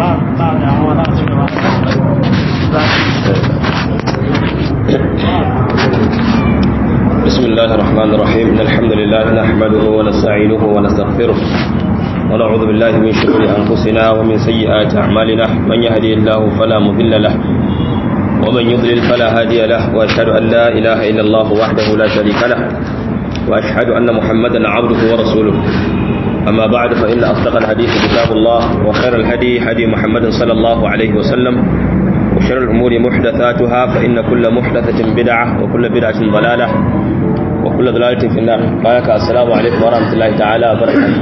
بسم الله الرحمن الرحيم إن الحمد لله نحمده ونستعينه ونستغفره ونعوذ بالله من شرور أنفسنا ومن سيئات أعمالنا من يهدي الله فلا مضل له ومن يضلل فلا هادي له وأشهد أن لا إله إلا الله وحده لا شريك له وأشهد أن محمدا عبده ورسوله أما بعد فإن أصدق الحديث كتاب الله وخير الهدي هدي محمد صلى الله عليه وسلم وشر الأمور محدثاتها فإن كل محدثة بدعة وكل بدعة ضلالة وكل ضلالة في النار بارك السلام عليكم ورحمة الله تعالى وبركاته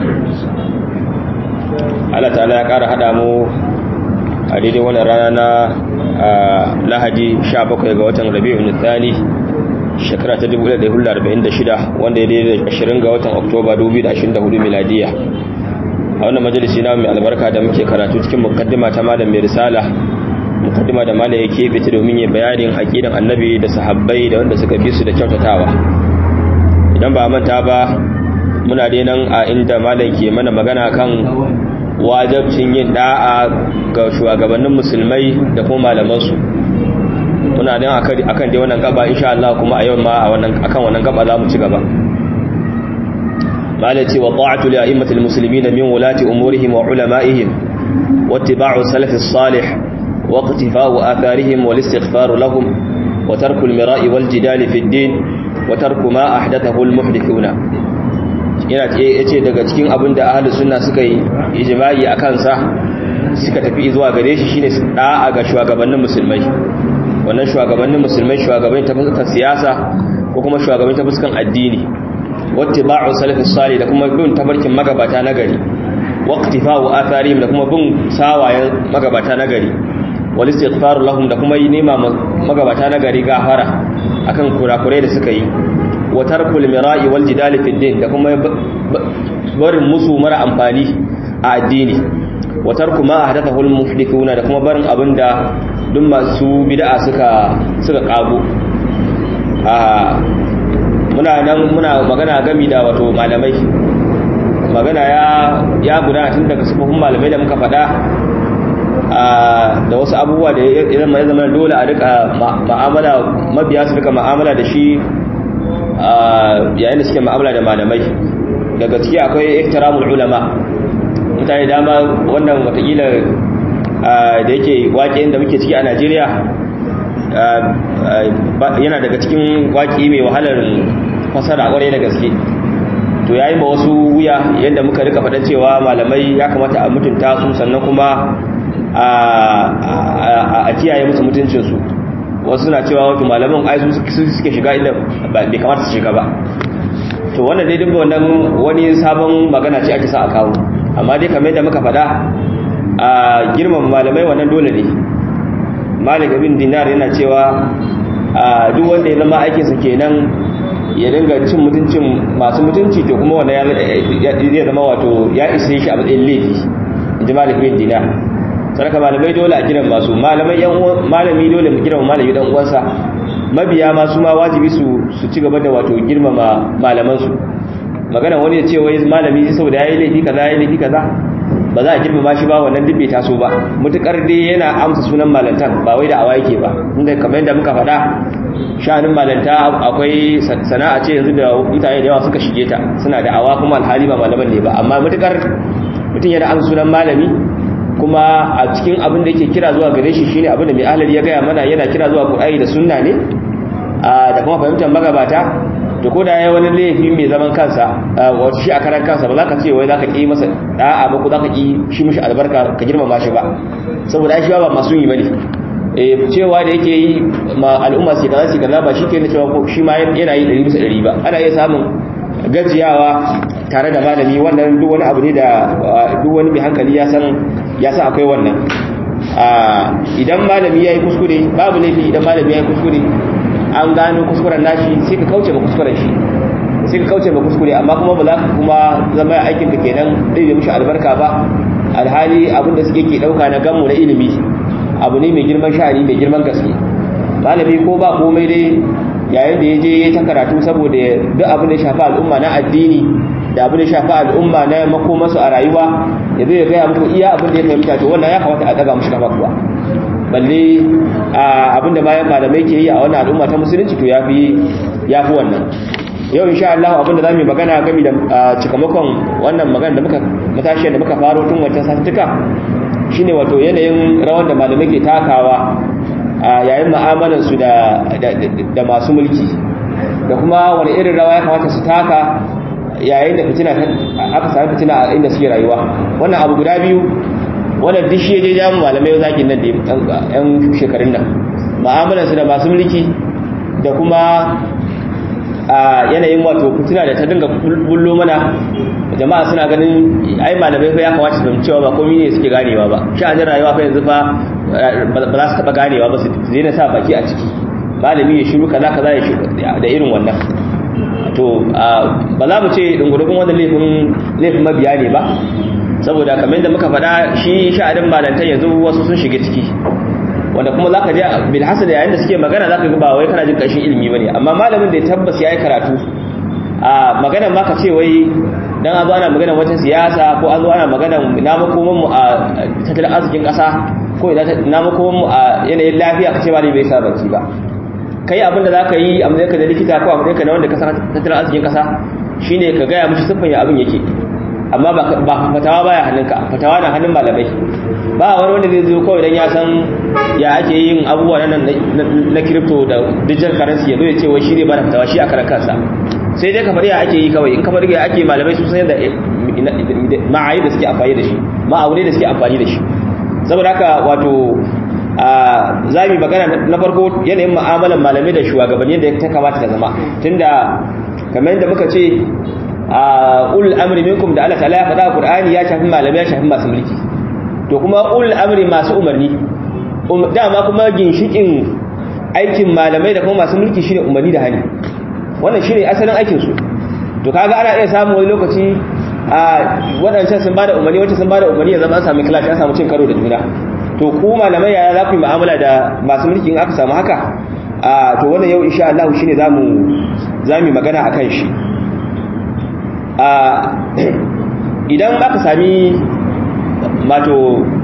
Allah ta'ala ya ƙara haɗa mu a daidai wani rana na lahadi 17 ga watan rabi'un thani shekara ta 1446 wanda ya daidai 20 ga watan oktoba 2024 miladiya a wannan majalisi na mai albarka da muke karatu cikin mukaddima ta malam mai risala mukaddima da malam yake fita domin ya bayanin aqidan annabi da sahabbai da wanda suka bi su da kyautatawa idan ba manta ba muna dai nan a inda malam ke mana magana kan wajabcin yin da'a ga shugabannin musulmai da kuma malamansu muna nan akan dai wannan gaba insha Allah kuma a yau ma a wannan akan wannan gaba za mu ci gaba malati wa ta'atu li a'immatil muslimin min wulati umurihim wa ulama'ihim wattiba'u salafis salih wa iqtifa'u atharihim wal istighfar lahum wa tarku al mira'i wal jidali fi ad-din wa tarku ma ahdathahu al muhdithuna yana yace daga cikin abin da ahlus sunna suka yi ijma'i akan sa suka tafi zuwa gare shi shine da'a ga shugabannin musulmai wannan shugabannin musulmai shugabannin ta fuskan siyasa ko kuma shugabannin ta fuskan addini wattiba'u salafis salih da kuma bin tabarkin magabata na gari waqtifa'u atharihim da kuma bin sawayen magabata na gari wal istighfaru lahum da kuma yi nema magabata na gari gafara akan kurakurai da suka yi wa tarkul mira'i wal jidali fid din da kuma barin musu mara amfani a addini wa tarku ma ahdathahu al muhdithuna da kuma barin abinda duk masu bid'a suka suka kago a muna nan muna magana gami da wato malamai magana ya ya gudana tun daga sufufin malamai da muka faɗa da wasu abubuwa da ya zama zama dole a rika ma'amala mabiya su rika ma'amala da shi yayin da suke ma'amala da malamai daga ciki akwai ihtiramul ulama mutane dama wannan watakila da yake waƙe da muke ciki a Najeriya yana daga cikin waƙi mai wahalar fasara ƙwarai da gaske to yayi ma wasu wuya yadda muka rika faɗa cewa malamai ya kamata a mutunta su sannan kuma a kiyaye musu mutuncinsu wasu suna cewa wato malaman ai su suke shiga inda bai kamata su shiga ba to wannan dai duk wannan wani sabon magana ce ake sa a kawo amma dai kamar yadda muka faɗa a girman malamai wannan dole ne malik ibn dinar yana cewa duk wanda ya zama aikinsa kenan ya dinga cin mutuncin masu mutunci to kuma wannan zai zama wato ya isa shi a matsayin laifi inji malik ibn dinar saraka malamai dole a gidan masu malamai yan malami dole mu girma malami dan uwansa mabiya ma su ma wajibi su su ci gaba da wato girmama malaman su magana wani ya ce wai malami saboda yayi laifi kaza yayi laifi kaza ba za a girmama shi ba wannan duk bai taso ba mutukar dai yana amsa sunan malantan ba wai da awa yake ba inda kamar yadda muka faɗa sha'anin malanta akwai sana'a ce yanzu da mutane da yawa suka shige ta suna da awa kuma alhali ba malaman ne ba amma mutukar mutum yana amsa sunan malami kuma a cikin abin da yake kira zuwa gare shi shine abin da mai ahlali ya gaya mana yana kira zuwa Qur'ani da sunna ne da kuma fahimtar magabata to ko da yayi wani laifi mai zaman kansa wato shi a karan kansa ba za ka ce wai za ka ƙi masa da'a ba ko za ka ƙi shi mishi albarka ka girmama shi ba saboda shi ba masu yi bane eh cewa da yake yi ma al'umma sai kaza sai kaza ba shi ke na cewa ko shi ma yana yi 100 bisa 100 ba ana iya samun gajiyawa tare da malami wannan duk wani abu ne da duk wani mai hankali ya san ya san akwai wannan idan malami ya yi kuskure babu laifi idan malami ya yi kuskure an gano kuskuren nashi sai ka kauce ba kuskuren shi sai ka kauce ba kuskure amma kuma ba za ka kuma zama aikin ka kenan zai yi mishi albarka ba alhali abin da suke ke dauka na gamu na ilimi abu ne mai girman sha'ani mai girman gaske malami ko ba komai dai yayin da ya je ya ta karatu saboda duk abin da ya shafi al'umma na addini da abin da ya shafi al'umma na makomansu a rayuwa ya zai gaya muku iya abin da ya fahimta to wannan ya kamata a daga mushi kafa kuwa balle abin da bayan malamai ke yi a wannan al'umma ta musulunci to ya fi wannan yau insha Allah abin da zamu yi magana game da cikamakon wannan magana da muka matashiyar da muka faro tun wancan sattuka shine wato yanayin rawan da malamai ke takawa a yayin mu'amalar su da da masu mulki da kuma wani irin rawa ya kamata su taka yayin da fitina aka sami fitina a inda suke rayuwa wannan abu guda biyu wannan duk shi je jamu malamai zakin nan da yan shekarun nan mu'amalar su da masu mulki da kuma a yanayin wato fitina da ta dinga bullo mana jama'a suna ganin ai malamai fa ya kamata su cewa ba komai ne suke ganewa ba sha'anin rayuwa fa yanzu fa ba za su taba ganewa ba su daina sa baki a ciki malami ya shiru kaza kaza ya shiru da irin wannan to ba za mu ce dungurukun wannan laifin laifin mabiya ne ba saboda kamar da muka faɗa shi sha'anin malantar yanzu wasu sun shiga ciki wanda kuma zaka je bil hasad yayin da suke magana zaka ga ba wai kana jin kashin ilimi bane amma malamin da ya tabbas yayi karatu a maganar ma ka ce wai dan an zo ana magana wata siyasa ko an zo ana magana na makoman mu a tattalin arzikin kasa ko na makoman mu a yanayin lafiya ka ce ba bai sa baki ba kai abin da zaka yi a matsayin ka da likita ko a matsayin ka na wanda ka san tattalin arzikin kasa shine ka gaya mishi siffan ya abin yake amma ba fatawa baya hannunka fatawa na hannun malamai ba wani wanda zai zo kawai dan ya san ya ake yin abubuwa nan na crypto da digital currency ya zo ya ce wai shi ne ba da fatawa shi a karan kansa sai dai kamar ya ake yi kawai in kamar ya ake malamai su san yadda ma'ayi da suke amfani da shi ma'aune da suke amfani da shi saboda haka wato za mu magana na farko yanayin mu'amalan malamai da shugabanni da ta kamata ta zama tunda kamar yadda muka ce a ul amri minkum da Allah ta'ala ya faɗa Qur'ani ya shafi malamai ya shafi masu mulki to kuma ul amri masu umarni dama kuma ginshikin aikin malamai da kuma masu mulki shine umarni da hani wannan shine asalin aikin su to kaga ana iya samu wani lokaci a wadancan sun bada umarni wacce sun bada umarni ya zama an samu clash an samu cin karo da juna to ku malamai yaya za ku yi mu'amala da masu mulki in aka samu haka a to wannan yau insha Allah shine zamu zamu magana akan shi a idan aka sami mato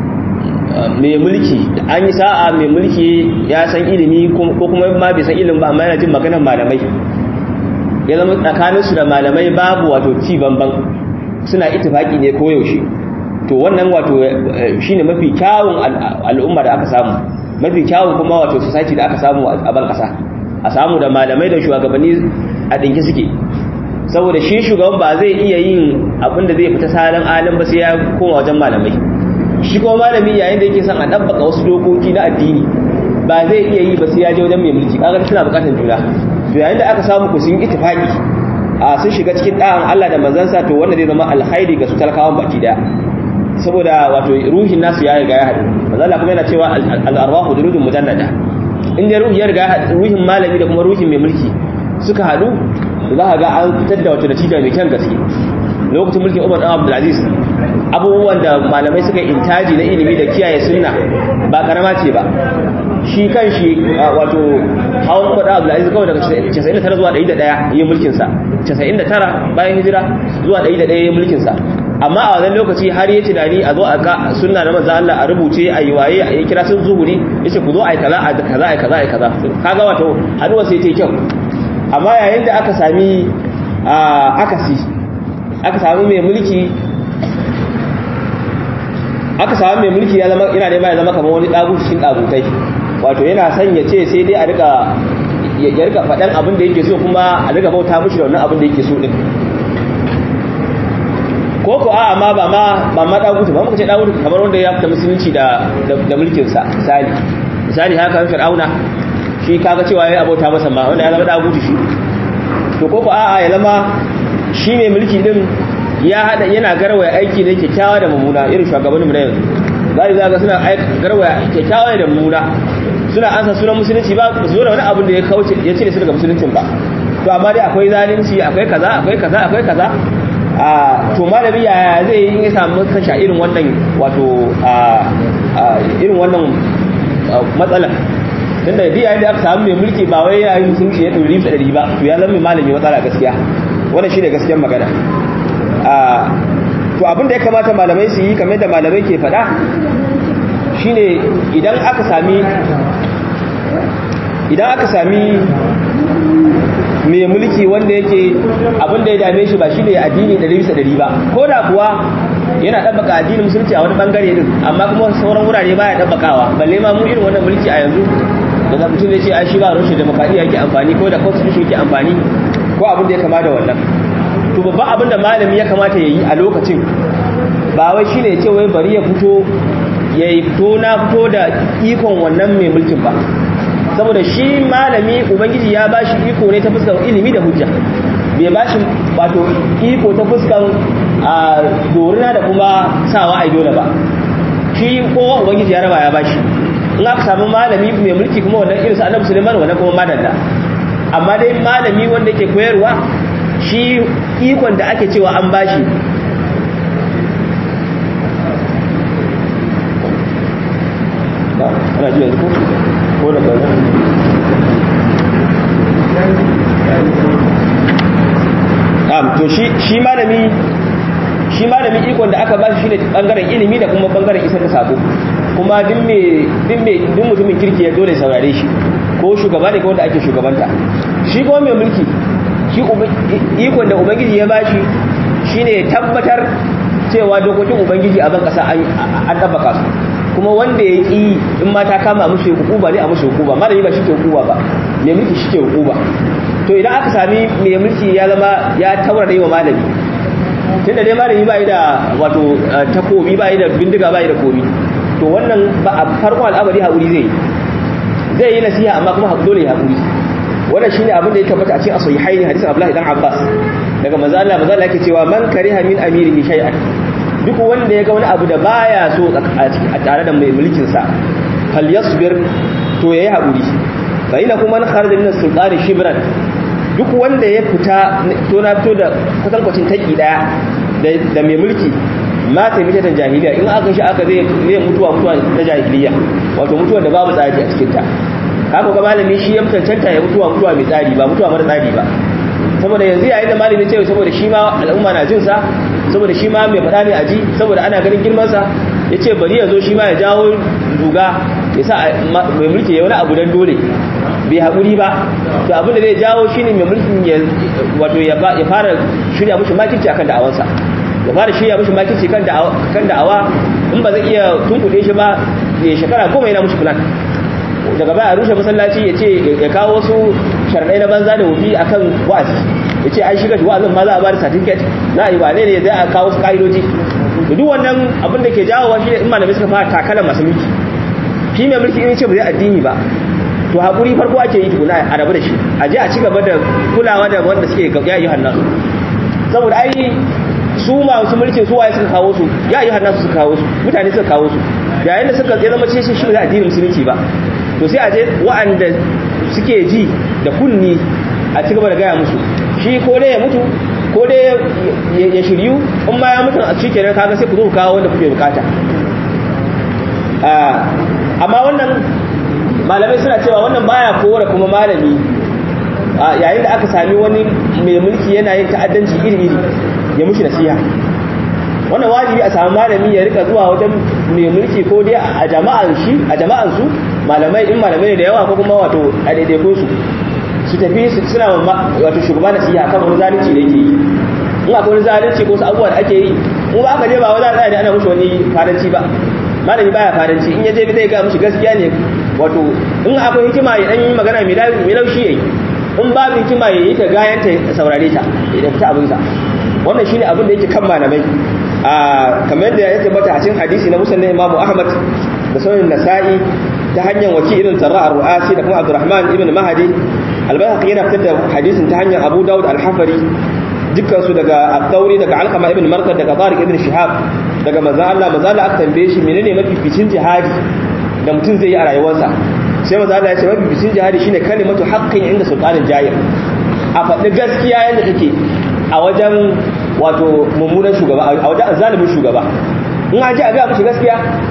mai mulki an yi sa'a mai mulki ya san ilimi ko kuma ma bai san ilimin ba amma yana jin maganar malamai ya zama tsakaninsu da malamai babu wato ci banban suna itifaki ne ko yaushe to wannan wato shine mafi kyawun al'umma da aka samu mafi kyawun kuma wato society da aka samu a ban kasa a samu da malamai da shugabanni a dinki suke saboda shi shugaban ba zai iya yin abin da zai fita salon alim ba sai ya koma wajen malamai shi kuma malami yayin da yake son a dabbaka wasu dokoki na addini ba zai iya yi ba sai ya je wajen mai mulki kaga suna bukatar juna to yayin da aka samu ku sun ittifaqi a sun shiga cikin da'an Allah da manzansa to wanda zai zama alkhairi ga su talakawan baki daya saboda wato ruhin nasu ya riga ya haɗu manzo Allah kuma yana cewa al-arwahu durudun mujannada in da ruhi ya riga ruhin malami da kuma ruhin mai mulki suka haɗu za ka ga an fitar da wata natija mai kyan gaske lokacin mulkin Umar dan Abdul Aziz abubuwan da malamai suka intaji na ilimi da kiyaye sunna ba karama ce ba shi kan shi wato hawan Umar dan Abdul Aziz kawai daga 99 zuwa 101 yin mulkin sa 99 bayan hijira zuwa 101 yin mulkin sa amma a wannan lokaci har ya tunani a zo a ga sunna na manzo Allah a rubuce a yi waye a yi kira sun zuhuri yace ku zo a yi kaza a kaza a kaza a kaza kaga wato haduwa sai ta yi kyau amma yayin da aka sami akasi aka sami mai mulki aka sami mai mulki ya zama ina nema ya zama kamar wani dagu cikin dagutai wato yana son ya ce sai dai a rika ya rika faɗan abin da yake so kuma a rika bauta mishi da wannan abin da yake so din ko ko a'a ma ba ma ba ma dagutu ba muka ce dagutu kamar wanda ya fita musulunci da da mulkin sa misali misali haka fir'auna shi kaga cewa yayi abota masa ma wanda ya zama dagutu shi to ko ko a'a ya zama shi mai mulki din ya hada yana garwaya aiki ne kyakkyawa da mummuna irin shugabanninmu na yanzu zai zaga suna garwaya kyakkyawa da mummuna suna ansa sunan musulunci ba su zo da wani abin da ya kauce ya cire su daga musuluncin ba to amma dai akwai zalunci akwai kaza akwai kaza akwai kaza a to malami yaya zai yi ya samu kasha irin wannan wato a irin wannan matsalar tunda da yayin da aka samu mai mulki ba wai yayin musulunci ya ɗori da ɗari ba to ya zama mai malami matsala gaskiya wannan shine gaskiyar magana a to abin da ya kamata malamai su yi kamar da malamai ke faɗa shine idan aka sami idan aka sami mai mulki wanda yake abin da ya dame shi ba shine addini ɗari bisa ɗari ba ko da kuwa yana ɗabbaka addinin musulunci a wani bangare din amma kuma sauran wurare baya ɗabbakawa balle ma mu irin wannan mulki a yanzu daga mutum da ce ai shi ba rushe demokradiyya yake amfani ko da constitution yake amfani ko abin da ya kama da wannan to babban abin da malami ya kamata ya yi a lokacin ba wai shine ya ce wai bari ya fito ya yi fito na fito da ikon wannan mai mulkin ba saboda shi malami ubangiji ya ba shi iko ne ta fuskar ilimi da hujja bai ba shi wato iko ta fuskar a dorina da kuma sawa a dole ba shi kowa ubangiji ya raba ya ba shi in aka samu malami mai mulki kuma wannan irin sa annabi Sulaiman wannan kuma madalla amma dai malami wanda yake koyarwa shi ikon da ake cewa an bashi ana ji yanzu ko da ƙarfi to shi malami shi malami ikon da aka bashi shine bangaren ilimi da kuma bangaren isar da sako kuma duk me duk me duk mutumin kirki ya dole saurare shi ko shugaba ne ko wanda ake shugabanta shi kuma mai mulki shi ikon da ubangiji ya bashi shine tabbatar cewa dokokin ubangiji a ban kasa an tabbaka su kuma wanda ya yi in ma ta kama mushi hukuma ne a mushi hukuma malami ba shi ke hukuma ba mai mulki shi ke hukuma to idan aka sami mai mulki ya zama ya taurare wa malami tunda dai malami ba yi da wato takobi ba yi da bindiga ba yi da komi to wannan ba a farkon al'amari haƙuri zai zai yi nasiha amma kuma dole ya haƙuri wannan shine abin da ya tabbata a cikin asahihaini hadisin Abdullah ibn Abbas daga manzo Allah manzo Allah yake cewa man kariha min amirihi shay'an duk wanda ya ga wani abu da baya so a tare da mai mulkin sa falyasbir to yayi haƙuri fa ina kuma man kharaja min as-sultani shibran duk wanda ya fita to na fito da kwatankwacin taki daya da mai mulki mata mita ta jahiliya in aka shi aka zai zai mutuwa mutuwa ta jahiliya wato mutuwa da babu tsari a cikin ta haka ga malami shi ya cancanta ya mutuwa mutuwa mai tsari ba mutuwa mara tsari ba saboda yanzu yayin da malami ce saboda shi ma al'umma na jin sa saboda shi ma mai faɗa ne a ji saboda ana ganin girman sa yace bari ya zo shi ma ya jawo duga ya sa mai mulki ya wani abu dan dole bai haƙuri ba to abin da zai jawo shine mai mulkin ya wato ya fara shirya mushi makirci akan da'awansa ya fara shirya mushi makirci kan da'awa in ba zai iya tunkuɗe shi ba ya shekara goma yana mushi plan daga baya a rushe masallaci ya ce ya kawo wasu sharaɗai na banza da wufi akan wa'azi ya ce an shiga wa'azin ma za a bada certificate na yi wane ne zai a kawo su ka'idoji da duk wannan abin da ke jawo shi ne in malamai suka fara takalar masu mulki shi mai mulki in ce ba zai addini ba to haƙuri farko ake yi tukuna a rabu da shi a je a ci gaba da kulawa da wanda suke ya yi hannasu saboda ai su masu mulkin su waye suka kawo su ya yi hannasu suka kawo su mutane suka kawo su yayin da suka zama ce shi ba addinin musulunci ba to sai a je wa'anda suke ji da kunni a ci gaba da gaya musu shi ko dai ya mutu ko dai ya shiryu in ma ya mutu a cikin kaga sai ku zo kawo wanda kuke bukata amma wannan malamai suna cewa wannan baya kowar kuma malami yayin da aka sami wani mai mulki yana yin ta'addanci iri-iri ya mushi nasiha wannan wajibi a sami malami ya rika zuwa wajen mai mulki ko dai a jama'an shi a jama'an su malamai in malamai da yawa ko kuma wato a daidaikun su su tafi suna wato shugaba nasiha kan wani zalunci da yake yi in akwai wani zalunci ko wasu abubuwa da ake yi mu ba aka je ba wani tsaya da ana mushi wani faranci ba malami baya faranci in ya je zai ga mushi gaskiya ne wato in akwai hikima ya dan yi magana mai laushi yayi in babu hikima ya yi ta gayan ta saurare ta idan ta abin sa wannan shine abin da yake kan malamai a kamar da ya tabbata a cikin hadisi na musnad Imam Ahmad da sunan Nasa'i ta hanyar waki irin Sarra ar-Ru'asi da kuma Abdurrahman ibn Mahdi al-Bayhaqi yana fitar da hadisin ta hanyar Abu Dawud al-Hafari dukkan su daga At-Tawri daga Alqama ibn Marqad daga Tariq ibn Shihab daga manzo Allah manzo Allah aka tambaye shi menene mafificin jihadi da mutum zai yi a rayuwarsa sai maza Allah ya ce mafi jihadi shine kalimatu haqqin inda sultanin jayir a faɗi gaskiya yadda take a wajen wato mummunan shugaba a wajen azalimin shugaba in an ji a ga mushi gaskiya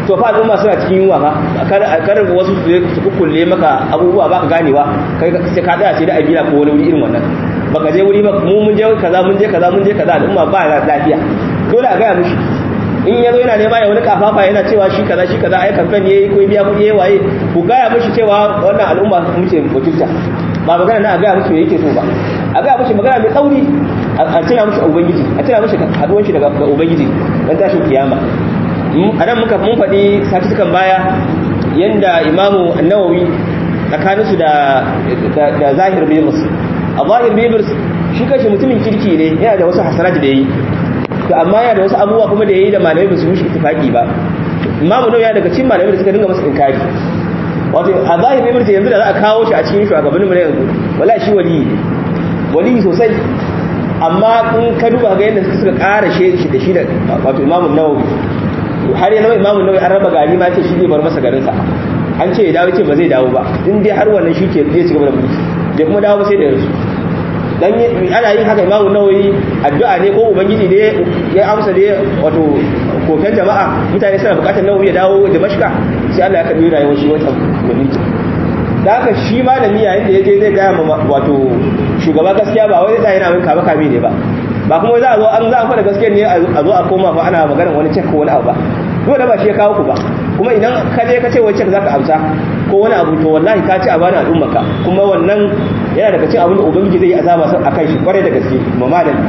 to fa al'umma suna cikin yunwa fa kar wasu su kukkulle maka abubuwa baka ganewa kai sai ka tsaya sai da abila ko wani wuri irin wannan baka je wuri ba mu mun je kaza mun je kaza mun je kaza al'umma ba lafiya dole a gaya mishi in ya zo yana nema ya wani kafafa yana cewa shi kaza shi kaza ai kamfen yayi ko biya kuɗi yayi waye ku gaya mishi cewa wannan al'umma muke mutunta ba magana na a gaya mishi me yake so ba a gaya mishi magana mai tsauri a tuna mishi ubangiji a tuna mishi haduwan shi daga ubangiji dan tashin kiyama a nan muka mun faɗi satutukan baya yanda imamu annawawi tsakaninsu da da zahir bibus a zahir bibus shi kashi mutumin kirki ne yana da wasu hasanat da yi to amma yana da wasu abubuwa kuma da yayi da malamai ba su mishi ittifaqi ba imamu nawawi ya daga cikin malamai da suka dinga masa inkari wato a zahir bibus yanzu da za a kawo shi a cikin shugabannin mu na yanzu wallahi shi wali wali sosai amma in ka duba ga yadda suka ƙara shi da shi da wato imamu nawawi har yana imamu nawawi an raba gari ma ce shi zai bar masa garinsa an ce ya dawo ce ba zai dawo ba in dai har wannan shi ke zai ci gaba da mulki bai kuma dawo ba sai da yanzu dan ana yin haka imamu nawawi addu'a ne ko ubangiji ne ya amsa ne wato kokan jama'a mutane suna bukatar nawawi ya dawo da mashka sai Allah ya karbi rayuwar shi wata mulki da haka shi malami yayin da ya je zai gaya wato shugaba gaskiya ba wai zai yana min kaba kame ne ba ba kuma za a zo an za a faɗa gaskiya ne a zo a koma fa ana maganar wani cek ko wani abu ba dole ba shi ya kawo ku ba kuma idan ka je ka ce wani cek zaka amsa ko wani abu to wallahi ka ci a bani al'ummarka kuma wannan yana daga cikin abin da ubangiji zai yi azaba a kan shi kwarai da gaske ma malami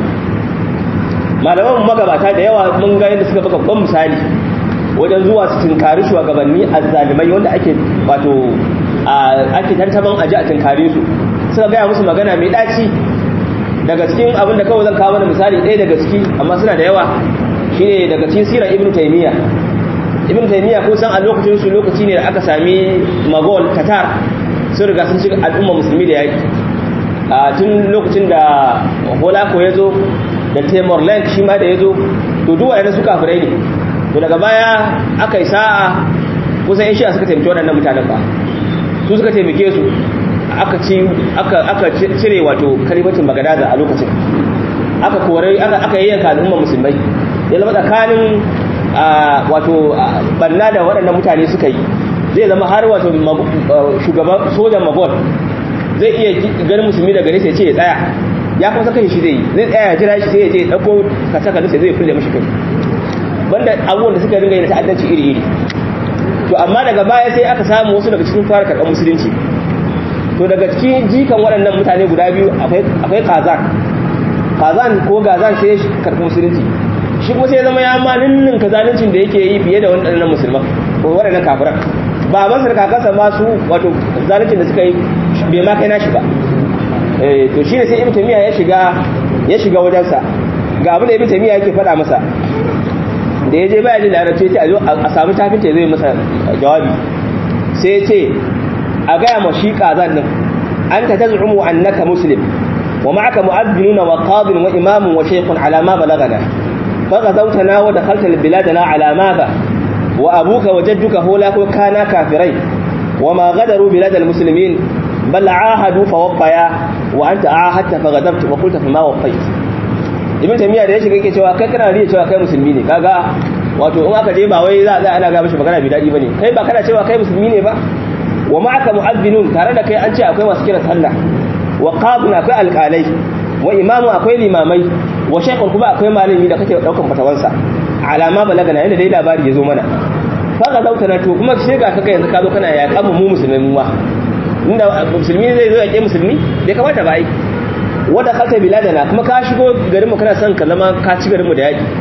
malaman magabata da yawa mun ga yadda suka baka babban misali wajen zuwa su tunkari shugabanni azzalimai wanda ake wato ake tantaban aji a tunkare su suka gaya musu magana mai ɗaci daga cikin abin da kawai zan kawo mana misali ɗaya daga ciki amma suna da yawa shine daga cikin sirar ibn taymiya ibn taymiya ko san a lokacin su lokaci ne da aka sami magol tatar sun riga sun shiga al'umma musulmi da yaki a tun lokacin da holako ya zo da timor lake shi ma da ya zo to duwa yana su kafirai ne to daga baya aka yi sa'a kusan yan shi'a suka taimaki waɗannan mutanen ba su suka taimake su aka ci aka cire wato kalimatin bagadaza a lokacin aka kore aka yayyanka al'umma musulmai ya zama tsakanin wato banna da waɗannan mutane suka yi zai zama har wato shugaban sojan magol zai iya ganin musulmi daga nesa ya ce ya tsaya ya kuma saka shi zai yi zai tsaya jira shi sai ya je ɗauko kasa kasa zai kulle mashi kai banda abubuwan da suka ringa yi na ta'addanci iri-iri to amma daga baya sai aka samu wasu daga cikin fara karɓar musulunci to daga cikin jikan waɗannan mutane guda biyu akwai kazan kazan ko gazan sai karɓi musulunci shi kuma sai zama ya ma ninnin kazaluncin da yake yi fiye da waɗannan musulman ko waɗannan kafiran babansa da kakansa ma su wato zaluncin da suka yi bai ma kai nashi ba to shi ne sai ibn tamiya ya shiga ya shiga wajensa ga abin da ibn tamiya yake faɗa masa da ya je baya jin larabci ya ce a samu tafinta zai masa jawabi sai ya ce a gaya ma shi ƙazan nan an ta tazumu annaka muslim wa ma'aka mu'adhdhinuna wa qadin wa imamun wa shaykhun ala ma balagana فغزوتنا ودخلت بلادنا على ماذا وأبوك وجدك هولا كانا كافرين وما غدروا بلاد المسلمين بل عاهدوا فوفيا وأنت عاهدت فغدرت وقلت فما وفيت ibn tamiya da ya shiga yake cewa kai kana riya cewa kai musulmi ne kaga wato in aka je ba wai za a ana ga mishi magana bi dadi bane kai ba kana cewa kai musulmi ne ba wa ma'aka mu'adhdhinun tare da kai an ce akwai masu kiran sallah wa qadun akwai alqalai wa imamu akwai limamai wa shaykhun kuma akwai malami da kake daukan fatawansa alama balaga na yanda dai labari ya zo mana fa ga zauta na to kuma sai ga kaga yanzu ka zo kana ya kama mu musulmai mu ma inda musulmi zai zo ya ke musulmi bai kamata ba ai wanda kalta biladana kuma ka shigo garin mu kana son ka zama ka ci garin mu da yaki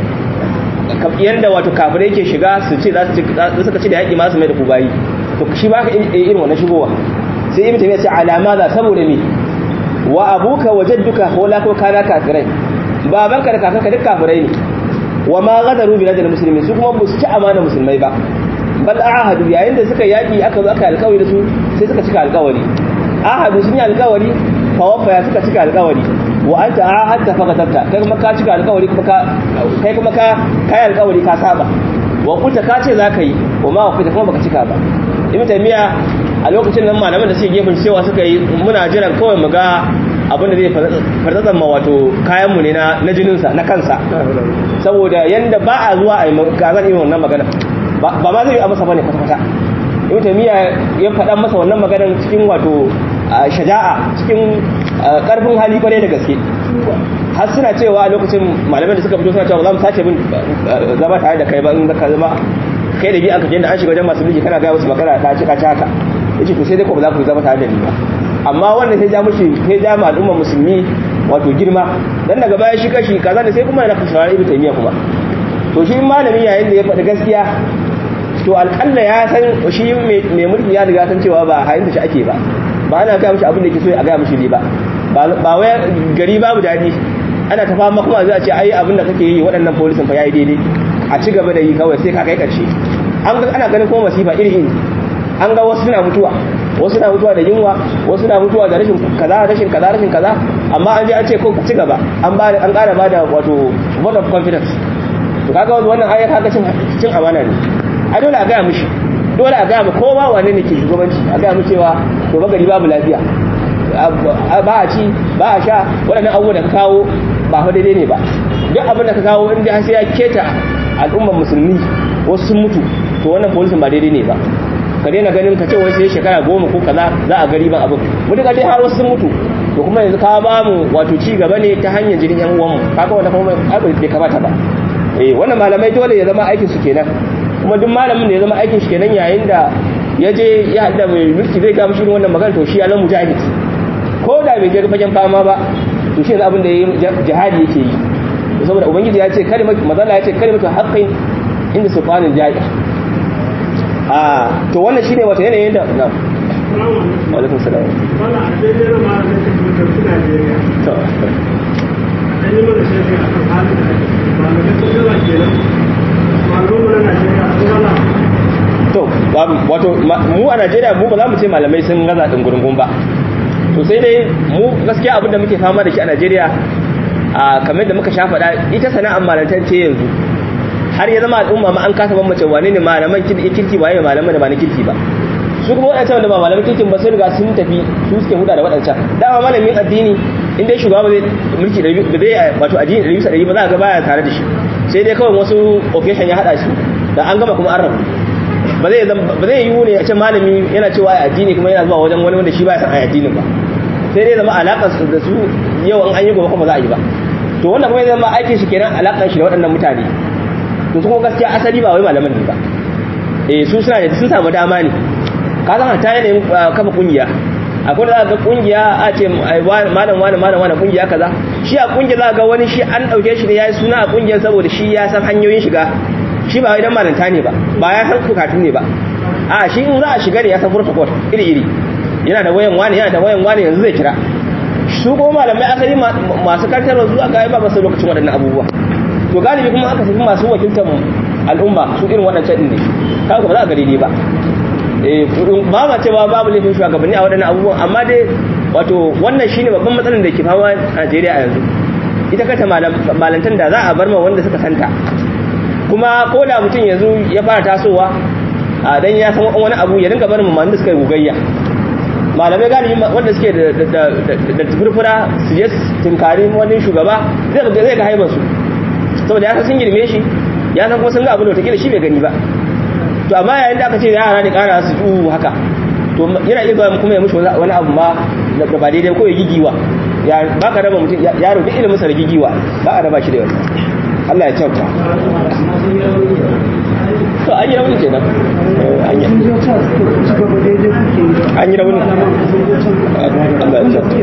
yanda wato kafirai yake shiga su ce za su suka ci da yaki ma su mai da ku bayi to shi ba ka irin wannan shigowa sai ibn tabiya ce alama za saboda me wa abuka wa jadduka wala ko kana kafirai babanka da kakanka duk kafirai ne wa ma gadaru bi ladal muslimin su kuma su ci amana musulmai ba bal ahadu yayin da suka yaki aka zo aka alƙawari da su sai suka cika alƙawari ahadu sun yi alƙawari fa wafa ya suka cika alƙawari wa anta ahadta fa qatabta kai kuma ka cika alƙawari kuma ka kai kuma ka kai alƙawari ka saba wa kunta ka ce zaka yi wa ma wafa kuma baka cika ba ibn taymiya a lokacin nan malaman da suke gefen cewa suka yi muna jiran kawai mu ga abin da zai farzatsan ma wato kayanmu ne na jininsa na kansa saboda yanda ba a zuwa a yi gazan irin wannan magana ba ma zai yi a masa bane kwata-kwata ibn taymiya ya faɗa masa wannan maganar cikin wato shaja'a cikin karfin hali kwarai da gaske har suna cewa a lokacin malamai da suka fito suna cewa za mu sace bin zama tare da kai ba in ka zama kai da bi aka da an shiga wajen masu mulki kana ga wasu magana ta cika caka yace to sai dai ko ba za ku zama tare da ni ba amma wannan sai ja mushi sai ja ma al'umma musulmi wato girma dan daga baya shi kashi kaza ne sai kuma yana kashe ibn taymiya kuma to shi malami yayin da ya faɗi gaskiya to alƙalla ya san shi mai mulki ya riga san cewa ba hayin da shi ake ba ba ana ga mishi abin da yake so a ga mishi ne ba ba wai gari babu daɗi ana ta fama kuma zai ce ai abin da kake yi waɗannan polisin fa yayi daidai a ci gaba da yi kawai sai ka kai ƙarshe an ga ana ganin kuma masifa iri iri an ga wasu suna mutuwa wasu na mutuwa da yunwa wasu na mutuwa da rashin kaza rashin kaza rashin kaza amma an je an ce ko ci gaba an ba an ƙara ba da wato vote of confidence to kaga wannan ayar kaga cin cin amana ne a dole a gaya mishi dole a gaya ma kowa wane ne ke shugabanci a gaya mu cewa to bagari babu lafiya ba a ci ba a sha waɗannan abubuwan da ka kawo ba fa daidai ne ba duk abin da ka kawo in dai sai ya keta al'ummar musulmi wasu sun mutu to wannan polisin ba daidai ne ba ka daina ganin ka ce wai sai shekara goma ko kaza za a gari ban abin mutu ka dai har wasu sun mutu to kuma yanzu ka ba mu wato ci gaba ne ta hanyar jirin yan uwanmu kaga wannan kuma abin bai kamata ba eh wannan malamai dole ya zama aikin su kenan kuma duk malamin da ya zama aikin shi kenan yayin da ya je ya haɗa mai mulki zai gama shirin wannan magana to shi ya zama mujahid ko da bai je fagen fama ba to shi abin da jihadi yake yi saboda ubangiji ya ce kalimatu mazala ya ce kalimatu haqqin inda sultanin jahil a to wannan shine wata yanayin da na wa alaikum salam wannan a daidai na ma da kake mutum Najeriya to an yi mana shafi a kan halin da ake malamai sun gaza kenan malaman mu na Najeriya sun gaza to wato mu a Najeriya mu ba za mu ce malamai sun gaza din gurgun ba to sai dai mu gaskiya abin da muke fama da shi a Najeriya a kamar da muka sha faɗa ita sana'ar malantar ce yanzu har ya zama al'umma ma an kasa bambance wane ne malaman kirki waye malaman da ba na kirki ba su kuma waɗancan wanda ba malaman kirkin ba sun riga sun tafi su suke huda da waɗancan dama malamin addini in dai shugaba zai mulki da zai wato addini da bisa da ba za a ga baya tare da shi sai dai kawai wasu occasion ya haɗa su da an gama kuma an rabu ba zai ba zai yiwu ne a ce malami yana cewa ai addini kuma yana zuwa wajen wani wanda shi baya san ai addinin ba sai dai zama alaƙar su da su yau an yi gobe kuma za a yi ba to wannan kuma zama aikin shi kenan alaƙar shi da waɗannan mutane to su kuma gaskiya asali ba wai malaman ne ba eh su suna da sun samu dama ne ka san ta yanayin kafa kungiya akwai da za ga kungiya a ce malam wani malam wani kungiya kaza shi a kungiya za ga wani shi an dauke shi ne yayi suna a kungiyar saboda shi ya san hanyoyin shiga shi ba wai dan malanta ne ba ba ya san kukatu ne ba a shi in za a shiga ne ya san protocol iri iri yana da wayan wani yana da wayan wani yanzu zai kira su kuma malamai asali masu kantarwa zuwa ga ba masu lokacin waɗannan abubuwa to galibi kuma aka tafi masu wakiltar al'umma su irin waɗancan ɗin ne kaga ba za a gari ne ba ba ma cewa babu laifin shugabanni a waɗannan abubuwan amma dai wato wannan shine babban matsalar da ke fama a Najeriya a yanzu ita kanta malantan da za a bar ma wanda suka santa kuma ko da mutum yanzu ya fara tasowa a dan ya san wani abu ya dinga barin mu da suka yi gugayya malamai galibi wanda suke da da furfura su je tinkari wani shugaba zai ga zai ga haibar su saboda ya san sun girme shi ya san kuma sun ga abu da take shi bai gani ba to amma yayin da aka ce yara ne kara su ju haka to yana iya zuwa kuma ya mushi wani abu ma da ba daidai ko ya gigiwa ya baka raba mutum yaro duk ilimin sa da gigiwa ba a raba shi da wannan Allah ya kyauta to an yi rauni kenan an yi an yi rauni Allah ya kyauta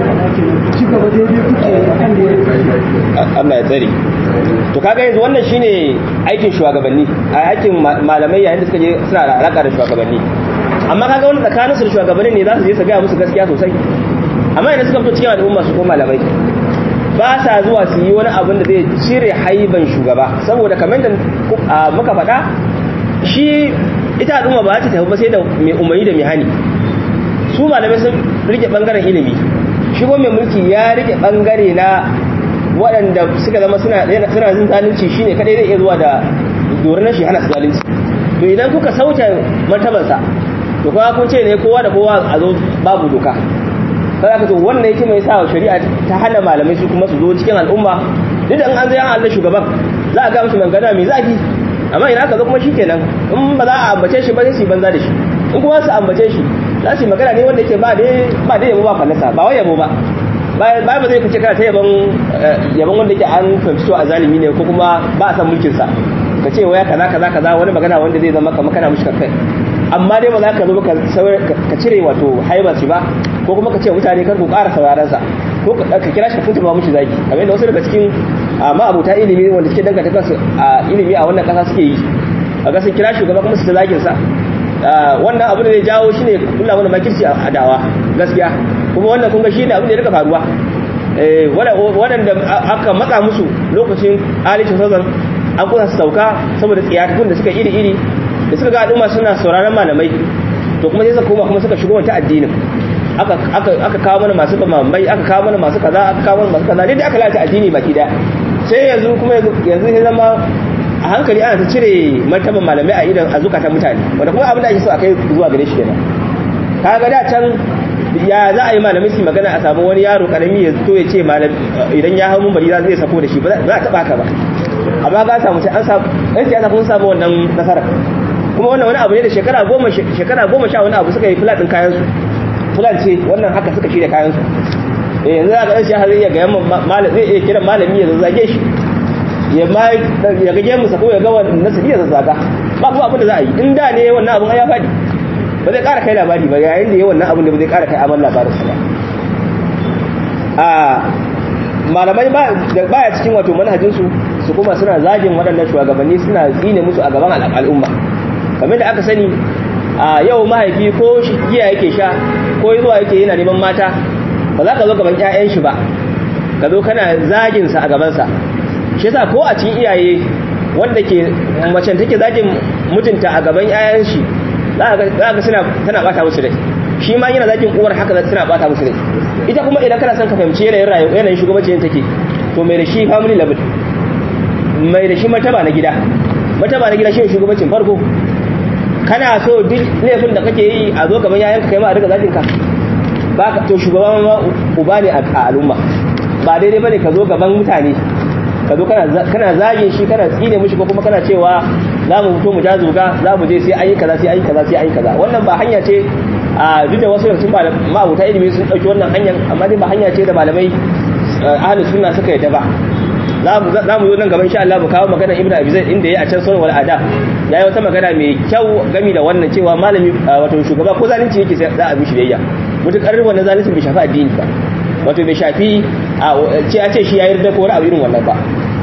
Allah ya tsare to kaga yanzu wannan shine aikin shugabanni a aikin malamai yayin da suka je suna da alaka da shugabanni amma kaga wani tsakaninsu da shugabanni ne za su je su gaya musu gaskiya sosai amma idan suka fito cikin al'umma su ko malamai ba sa zuwa su yi wani abin da zai cire haiban shugaba saboda kamar da muka faɗa shi ita al'umma ba ta tafi ba sai da mai umarni da mai hani su malamai sun rike bangaren ilimi shi ko mai mulki ya rike bangare na waɗanda suka zama suna suna jin zalunci shine kadai zai iya zuwa da doron shi hana su zalunci to idan kuka sauke martabansa to kuma kun ce ne kowa da kowa a zo babu doka sai aka to wannan yake mai sa shari'a ta hana malamai su kuma su zo cikin al'umma duk da an zo yan Allah shugaban za a ga musu magana mai zafi amma ina aka zo kuma shikenan in ba za a ambace shi ba sai su banza da shi in kuma su ambace shi za su yi magana ne wanda yake ba dai ba dai yabo ba fallasa ba wai yabo ba ba ba zai fice kana ta yaban yaban wanda yake an fahimci a zalimi ne ko kuma ba a san mulkin sa ka ce waya kaza kaza kaza wani magana wanda zai zama kamar kana mushi kai amma dai ba za ka zo ka cire wato haibar shi ba ko kuma ka ce mutane kar ku ƙara sauraron sa ko ka kira shi ka funta ba mushi zaki kamar yadda wasu daga cikin ma'abuta ilimi wanda suke danganta kansu a ilimi a wannan ƙasa suke yi a ga sun kira shugaba kuma su ta zagin sa wannan abu da zai jawo shine kula mana makirci a dawa gaskiya kuma wannan kun ga shi ne abin da ya rika faruwa waɗanda aka matsa musu lokacin alishin sazan an kusa su sauka saboda tsiyatakun da suka iri-iri da suka ga al'umma suna sauraron malamai to kuma sai suka koma kuma suka shigo wata addinin aka kawo mana masu mamai aka kawo mana masu kaza aka kawo mana masu kaza dai aka lalata addini baki daya sai yanzu kuma yanzu sai zama a hankali ana ta cire martaban malamai a idan a zukatan mutane wanda kuma abin da ake so a kai zuwa gare shi kenan kaga da can ya za a yi malamai su magana a samu wani yaro karami ya to ya ce idan ya hau mumbari za zai sako da shi ba za a taba haka ba amma ga samu sai an samu ɗan siyasa kun samu wannan nasara kuma wannan wani abu ne da shekara goma shekara goma sha wani abu suka yi fulaɗin kayan su fulan ce wannan haka suka shirya kayan su eh yanzu za ka ɗan siyasa zai iya ga malam zai iya kiran malami ya zazzage shi ya ma ya ga gemu sa ko ya ga wannan nasabi ya zazzaga ba kuma abin da za a yi in da ne wannan abin ya faɗi ba zai ƙara kai labari ba yayin da ya wannan abin da ba zai ƙara kai amal labarin sa ba a malamai baya cikin wato manhajinsu su kuma suna zagin waɗannan shugabanni suna tsine musu a gaban al'umma kamar da aka sani a yau mahaifi ko giya yake sha ko zuwa yake yana neman mata ba za ka zo gaban 'ya'yan shi ba ka zo kana zagin sa a gaban sa shi yasa ko a cikin iyaye wanda ke macen take zagin mutunta a gaban 'ya'yan shi za ka suna tana bata musu rai shi ma yana zagin uwar haka za tana bata musu rai ita kuma idan kana son ka fahimci yanayin rayuwa yanayin shugabancin take to mai da shi family level mai da shi martaba na gida martaba na gida shi shugabancin farko kana so duk laifin da kake yi a zo gaban yayanka kai ma a riga zagin ka ba ka to shugaban ma uba ne a al'umma ba daidai bane ka zo gaban mutane ka zo kana zagin shi kana tsine mushi ko kuma kana cewa za mu fito mu ja zuga za mu je sai an yi kaza sai an yi kaza sai an yi kaza wannan ba hanya ce a duk da wasu yankin ma'abuta ilimi sun ɗauki wannan hanyar amma dai ba hanya ce da malamai ahli sunna suka yadda ba za mu zo nan gaban insha Allah mu kawo magana Ibn Abi Zaid inda yayi a can sunan wal adab yayi wata magana mai kyau gami da wannan cewa malami wato shugaba ko zalunci yake sai za a bi shi biyayya mutukar wannan zalunci bai shafi addini ba wato bai shafi ce a ce shi ya yarda ko wani abu irin wannan ba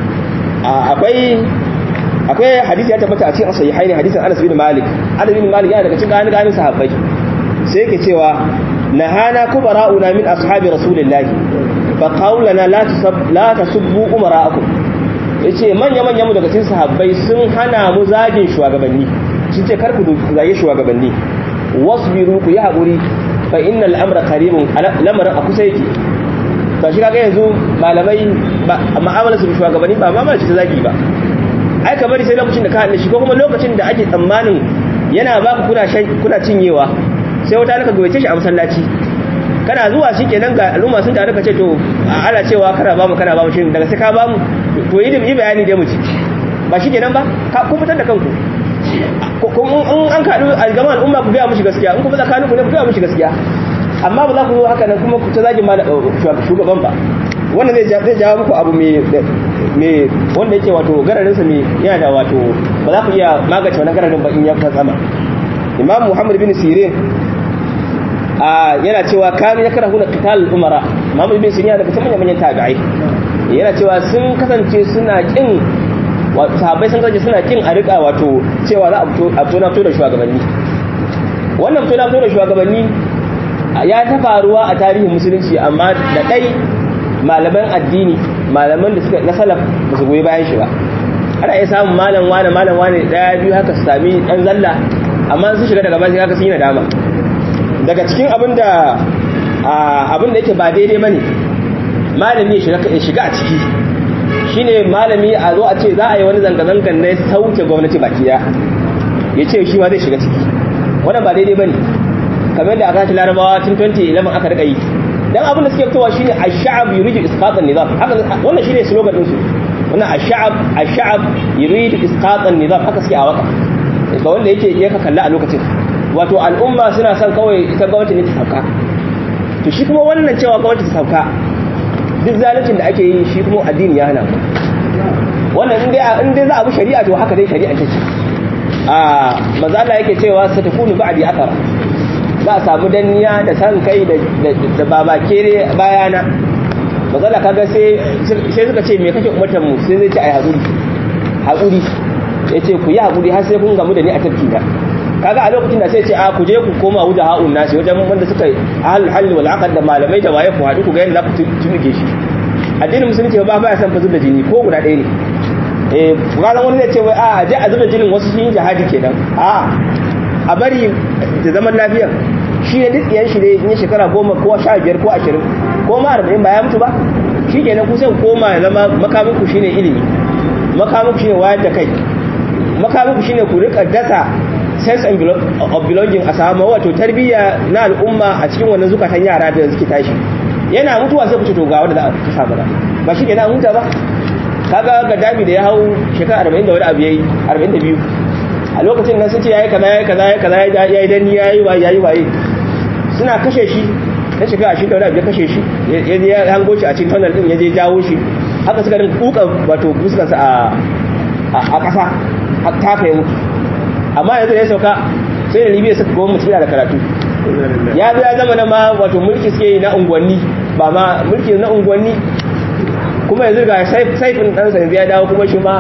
akwai akwai hadisi ya tabbata a cikin sahihaini hadisin Anas bin Malik Anas bin Malik yana daga cikin ganin ganin sahabbai sai yake cewa nahana kubara'una min ashabi rasulillahi fa qawlana la tusab la tasubbu umara'akum yace manya manyan mu daga cikin sahabbai sun hana mu zagin shugabanni sun ce kar ku zage shugabanni wasbiru ku yi hakuri fa innal amra qaribun lamarin a kusa yake to shi kaga yanzu malamai ma'amalar su da shugabanni ba ma ce ta zagi ba ai ka bari sai lokacin da ka haɗe shi ko kuma lokacin da ake tsammanin yana baka kuna kuna cinyewa sai wata naka gabace shi a masallaci kana zuwa shi kenan ga al'umma sun tare ka ce to ana cewa kana ba mu kana ba mu shi daga sai ka ba mu to yi yi bayani dai mu ci ba shi kenan ba ka ku fitar da kanku in an kaɗu a gaban al'umma ku gaya mushi gaskiya in kuma tsakanin ku ne ku gaya mushi gaskiya amma ba za ku zo haka nan kuma ku ta zagin shugaban ba wannan zai jawo muku abu mai wanda yake wato gararinsa mai yana da wato ba za ku iya magace wani gararin ba in ya sama imam muhammad bin sirin yana cewa kanu ya kara huna kital umara muhammad bin sirin yana daga cikin manyan tabi'ai yana cewa sun kasance suna kin sahabbai sun kasance suna kin a rika wato cewa za a fito na fito da shugabanni wannan fito na fito da shugabanni ya ta faruwa a tarihin musulunci amma da ɗai malaman addini malaman da suka na salaf ba su goyi bayan shi ba ana iya samun malam wane malam wane daya biyu haka su sami dan zalla amma sun shiga daga bashi haka sun yi nadama daga cikin abin da abin da yake ba daidai bane malami ya shiga a ciki shine malami a zo a ce za a yi wani zanga-zangan na sauke gwamnati baki daya ya ce shi ma zai shiga ciki wannan ba daidai bane kamar da aka ci larabawa tun 2011 aka rika yi dan abin da suke fitowa shine ash-sha'ab yuridu isqat an-nizam haka wannan shine slogan din su wannan ash-sha'ab ash-sha'ab yuridu isqat an-nizam haka suke a waka ga wanda yake yake kalla a lokacin wato al'umma suna son kawai ita gwamnati ne ta sauka to shi kuma wannan cewa gwamnati ta sauka duk zaluncin da ake yi shi kuma addini ya hana wannan in dai in dai za a bi shari'a to haka dai shari'a take a manzo Allah yake cewa satakunu ba'di athara za a samu danniya da san kai da da babakere bayana manzo Allah kaga sai sai suka ce me kake umartar mu sai zai ce ai hakuri hakuri yace ku yi hakuri har sai kun gamu da ni a tafki na kaga a lokacin da sai ce a ku je ku koma wuda ha'un nasi wajen wanda suka hal hal wal aqd da malamai da waye ku haɗu ku ga yadda za ku tunuke shi addinin musulunci ba ba ya san fa da jini ko guda ɗaya ne eh ranar wani zai ce wai a je a zuba jinin wasu sun yi jihadi kenan a a bari da zaman lafiya shi ne duk yan shi ne in shekara goma ko sha biyar ko ashirin ko ma arba'in ba ya mutu ba shi kenan ku sai koma ya zama makamin ku shine ilimi makamin ku shine wayar da kai makamin ku shine ku rika dasa sense of belonging a samu wato tarbiyya na al'umma a cikin wannan zukatan yara da suke tashi yana mutuwa sai ku ce to ga wanda za a kasa ba ba shi kenan huta ba kaga gaddafi da ya hau shekara 40 da wani abu yayi 42 a lokacin nan sun ce yayi kaza yayi kaza yayi kaza yayi danni yayi wa yayi waye suna kashe shi ta shekara 20 da wani abu ya kashe shi ya je ya hango shi a cikin tunnel din ya je jawo shi haka suka rinka kuka wato fuskarsa a a kasa ta kai mutu amma yanzu ya sauka sai da libya suka goma mutum da karatu ya zo ya zama na ma wato mulki suke yi na unguwanni ba ma mulki na unguwanni kuma yanzu ga saifin ɗansa yanzu ya dawo kuma shi ma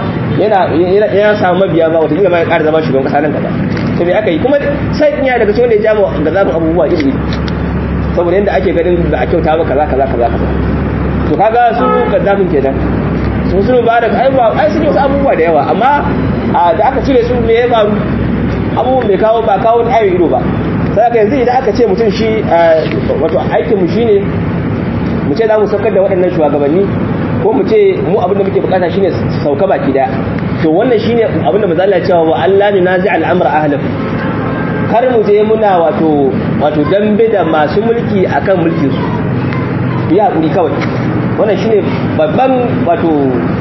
yana samu mabiya ba wata ma ya ƙara zama shugaban ƙasa nan gaba to me aka yi kuma saifin ya daga cikin da ya jama ga zafin abubuwa iri iri saboda yadda ake ganin da a kyauta ba kaza kaza kaza kaza to kaga su gaddafin kenan su sun ba da ai sun yi wasu abubuwa da yawa amma da aka cire su me ya faru abubuwan bai kawo ba kawo ayo ido ba sai aka yanzu idan aka ce mutum shi wato aikin mu shine mu ce za mu saukar da waɗannan shugabanni ko mu ce mu abin da muke bukata shine sauka baki daya to wannan shine abin da manzo Allah ya cewa wa Allah ne nazi al'amra ahlahu kar mu je muna wato wato dambe da masu mulki akan mulkin su ya hakuri kawai wannan shine babban wato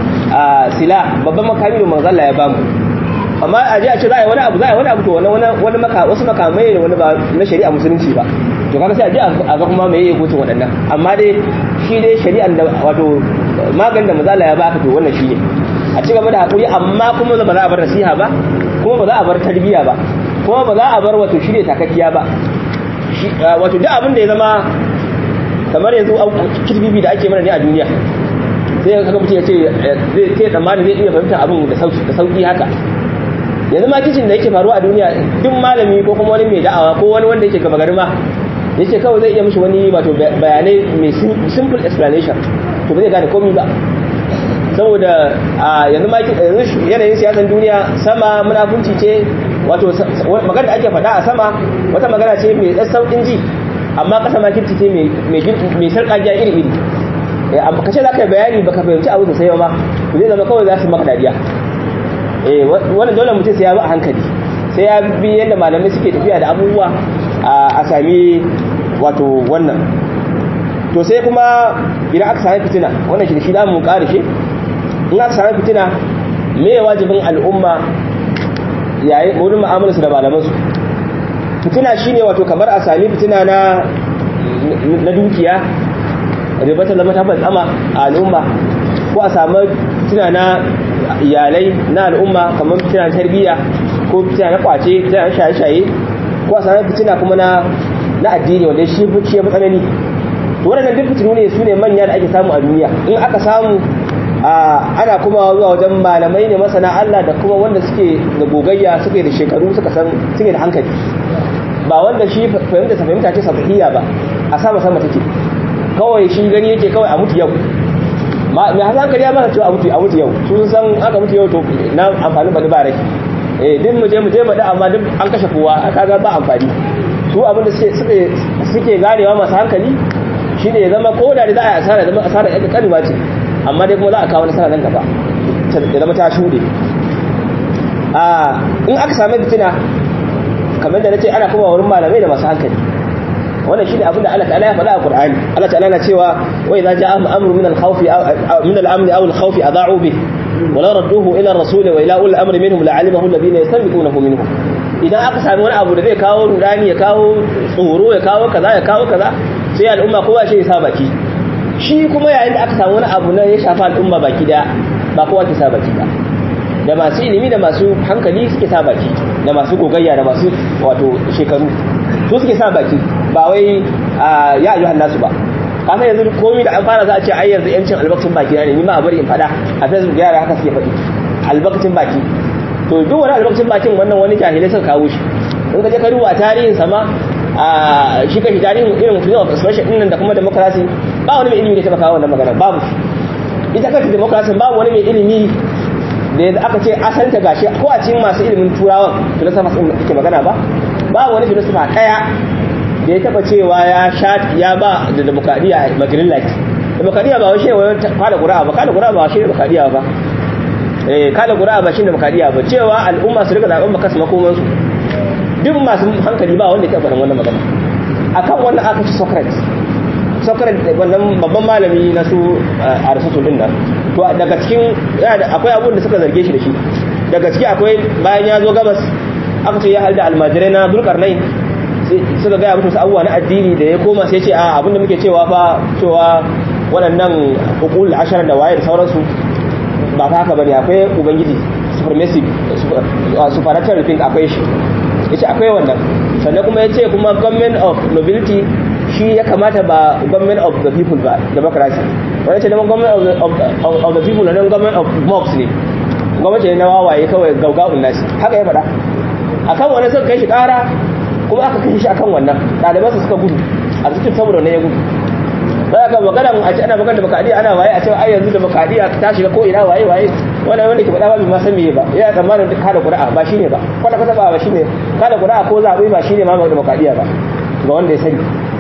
sila babban makami da manzo Allah ya bamu amma a je a ce za a yi wani abu za a yi wani abu to wani wani maka wasu makamai ne wani ba na shari'a musulunci ba to kaga sai a je a ga kuma me yake gutun waɗannan amma dai shi dai shari'an da wato maganin da manzo Allah ya baka to wannan shine a ci gaba da hakuri amma kuma ba za a bar nasiha ba kuma ba za a bar tarbiyya ba kuma ba za a bar wato shirye takakkiya ba wato duk abin da ya zama kamar yanzu kirbibi da ake mana ne a duniya sai kaga mutum ya ce zai ce tsammani zai iya fahimtar abin da sauki haka yanzu ma kicin da yake faruwa a duniya duk malami ko kuma wani mai da'awa ko wani wanda yake gaba gari ma yace kawai zai iya mishi wani wato bayanai mai simple explanation to ba zai gane komai ba saboda yanzu ma yanzu yanayin siyasan duniya sama munafunci ce wato magana da ake faɗa a sama wata magana ce mai ɗan sauƙin ji amma ƙasa ma kirki ce mai sarƙaƙiya iri-iri ka ce za ka yi bayani ba ka fahimci abu sosai ba zai zama kawai za su maka dariya wannan dole mutum sai ya bi a hankali sai ya bi yadda malamai suke tafiya da abubuwa a sami wato wannan to sai kuma idan aka sami fitina wannan shi da shi damu ƙari shi in aka sami fitina me wajibin al'umma yayin wurin mu'amalarsu da malamansu fitina shine wato kamar a sami fitina na na dukiya ribatar da mata tsama a al'umma ko a samu fitina na iyalai na al'umma kamar fitina na tarbiyya ko fitina na kwace fitina na shaye-shaye ko a samu fitina kuma na na addini wanda shi shi ya tsanani to waɗannan duk fitinu ne su ne manya da ake samu a duniya in aka samu ana kuma zuwa wajen malamai ne masana Allah da kuma wanda suke da gogayya suke da shekaru suka san suke da hankali ba wanda shi fahimta sa fahimta ce sabahiyya ba a sama sama take kawai shi gani yake kawai a mutu yau mai hasan kariya ba cewa a mutu a mutu yau su san aka mutu yau to na amfani bani ba rai eh din mu je mu je bada amma duk an kashe kowa kaga ba amfani su abin da suke suke ganewa masu hankali shine ya zama ko da za a yi asara zama asara yadda kanuwa ce amma dai kuma za a kawo nasara nan gaba ya zama ta shuɗe in aka sami fitina kamar da na ce ana kuma wurin malamai da masu hankali wannan shine abin da Allah ta'ala ya faɗa a Qur'ani Allah ta'ala na cewa wa idza ja'a amru min al-khawfi min al-amn aw al-khawfi adha'u bih wala radduhu ila rasul wa ila ul amri minhum la'alimahu alladhina yastanbiqunahu minhum idan aka sami wani abu da zai kawo rudani ya kawo tsoro ya kawo kaza ya kawo kaza sai al'umma kowa shi ya sa baki shi kuma yayin da aka samu wani abu na ya shafa al'umma baki daya ba kowa ke sa baki ba da masu ilimi da masu hankali suke sa baki da masu gogayya da masu wato shekaru su suke sa baki ba wai ya ayyuhan nasu ba kasan yanzu komai da an fara za a ce ai yanzu yancin albakcin baki ne ni ma a bari in fada a facebook yara haka suke faɗi albakcin baki to duk wani albakcin bakin wannan wani jahilai suka kawo shi in ka je ka duba tarihin sama a shi kashi tarihin irin freedom of expression din nan da kuma democracy ba wani mai ilimi da ta kawo wannan magana babu ita kanta democracy babu wani mai ilimi da aka ce asanta gashi ko a cikin masu ilimin turawan filosofa sun ke magana ba ba wani filosofa daya da ya taba cewa ya sha ya ba da demokradiya magrin light demokradiya ba washe wani kada qur'a ba kada qur'a ba washe demokradiya ba eh kada qur'a ba shi demokradiya ba cewa al'umma su rika zaben baka su makoman su duk masu hankali ba wanda ya taba wannan magana akan wannan aka ci Socrates Socrates wannan babban malami na su Aristotle din nan to daga cikin akwai abun da suka zarge shi da shi daga ciki akwai bayan ya zo gabas aka ce ya halda almajirai na Zulkarnain suka gaya mutu abubuwa na addini da ya koma sai ce a abinda muke cewa fa cewa waɗannan hukul ashirar da waye da sauransu ba fa haka bane akwai ubangiji supremacy supernatural thing akwai shi yace akwai wannan sannan kuma yace kuma government of nobility shi ya kamata ba government of the people ba democracy wani ce neman government of the, of, of, of the people na government of mobs ne gwamnati ne na wawaye kawai gaugawun nasi haka ya faɗa akan wani suka kai shi ƙara kuma aka kashe shi akan wannan ɗalibansa suka gudu a cikin saboda wannan ya gudu za ka magana a ce ana magana da bakadiya ana waye a cewa ai yanzu da bakadiya ta shiga ko ina waye waye wannan wanda ke faɗa ba bai ma san meye ba yana tsammanin duk kada ƙura'a ba shine ba kwata kwata ba shine kada ƙura'a ko zaɓe ba shine ma da bakadiya ba ga wanda ya sani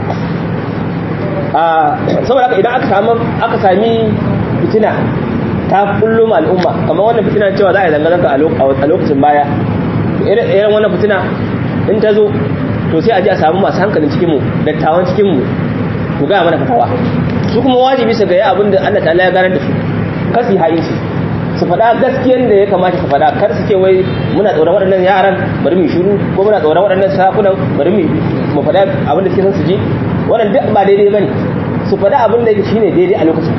a saboda haka idan aka samu aka sami fitina ta kullum al'umma kamar wannan fitina cewa za a yi zanga-zanga a lokacin baya irin wannan fitina in ta zo to sai a ji a samu masu hankalin cikinmu dattawan cikinmu ku gaya mana fatawa su kuma wajibi su gaya abin da Allah ta'ala ya ganar da su kar su yi ha'inci su faɗa gaskiyan da ya kamata su faɗa kar su ce wai muna tsoron waɗannan yaran bari mu shiru ko muna tsoron waɗannan sakunan bari mu mu faɗa abin da suke son su ji wannan duk ba daidai bane su faɗa abin da shine daidai a lokacin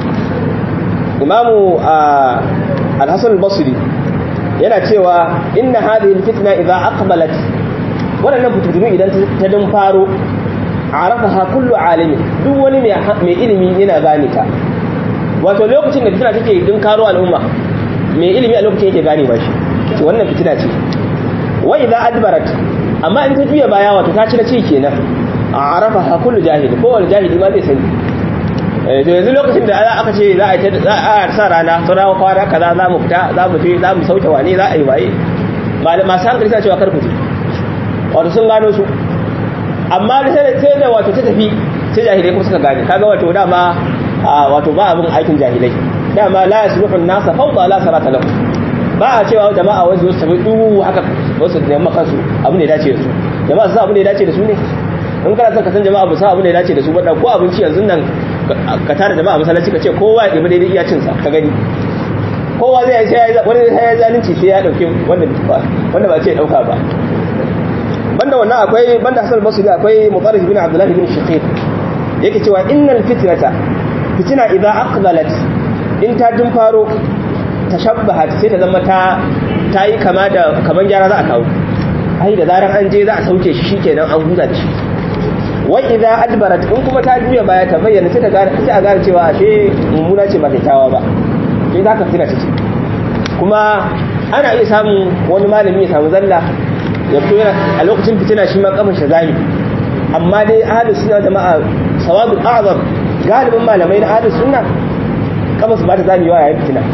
imamu al-hasan al-basri yana cewa inna hadhihi al-fitna idha aqbalat waɗannan fitintunu idan ta dun faro arafaha kullu alimin duk wani mai ilimi yana gane ta wato lokacin da fitina take dun karo al'umma mai ilimi a lokacin yake gane ba shi ce wannan fitina ce wa idza adbarat amma in ta juya baya wato ta ci na ci kenan arafaha kullu jahili ko wani jahili ma zai sani to yanzu lokacin da aka ce za a sa rana saurawa kwana kaza za mu fita za mu je za mu sauke wane za a yi waye masu hankali suna cewa karku wato sun gano su amma sai da wato ta tafi sai jahilai kuma suka gane kaga wato dama wato ba abin aikin jahilai dama la yasluhu an-nasa fawda la sarata lahu ba a cewa jama'a wasu su tafi duhu haka wasu da yamma kansu abin da ya dace da su jama'a su abin da ya dace da su ne in kana son ka san jama'a ba su abin da ya dace da su ba ko abinci yanzu nan ka tara jama'a masallaci ka ce kowa ya ɗebi daidai iya cinsa ka gani kowa zai yi wani sai ya zalunci sai ya ɗauki wanda ba ce ya ɗauka ba banda wannan akwai banda hasan basri akwai mutarrif bin abdullah bin shaqiq yake cewa innal fitnata fitina idza aqbalat in ta dun faro tashabbahat sai ta zama ta tayi kama da kaman gyara za a kawo ai da zaran an je za a sauke shi shikenan an huta da shi wa idza adbarat in kuma ta juya baya ta bayyana sai ta gane sai a gane cewa ashe mummuna ce ba kyakkyawa ba sai zaka fitina ta ce kuma ana iya samun wani malami ya samu zalla ya fito yana a lokacin fitina shi ma kafin shazami amma dai ahlus sunna jama'a sawabul a'zam galibin malamai na ahlus sunna kafin su ba ta zami yawa yayin fitina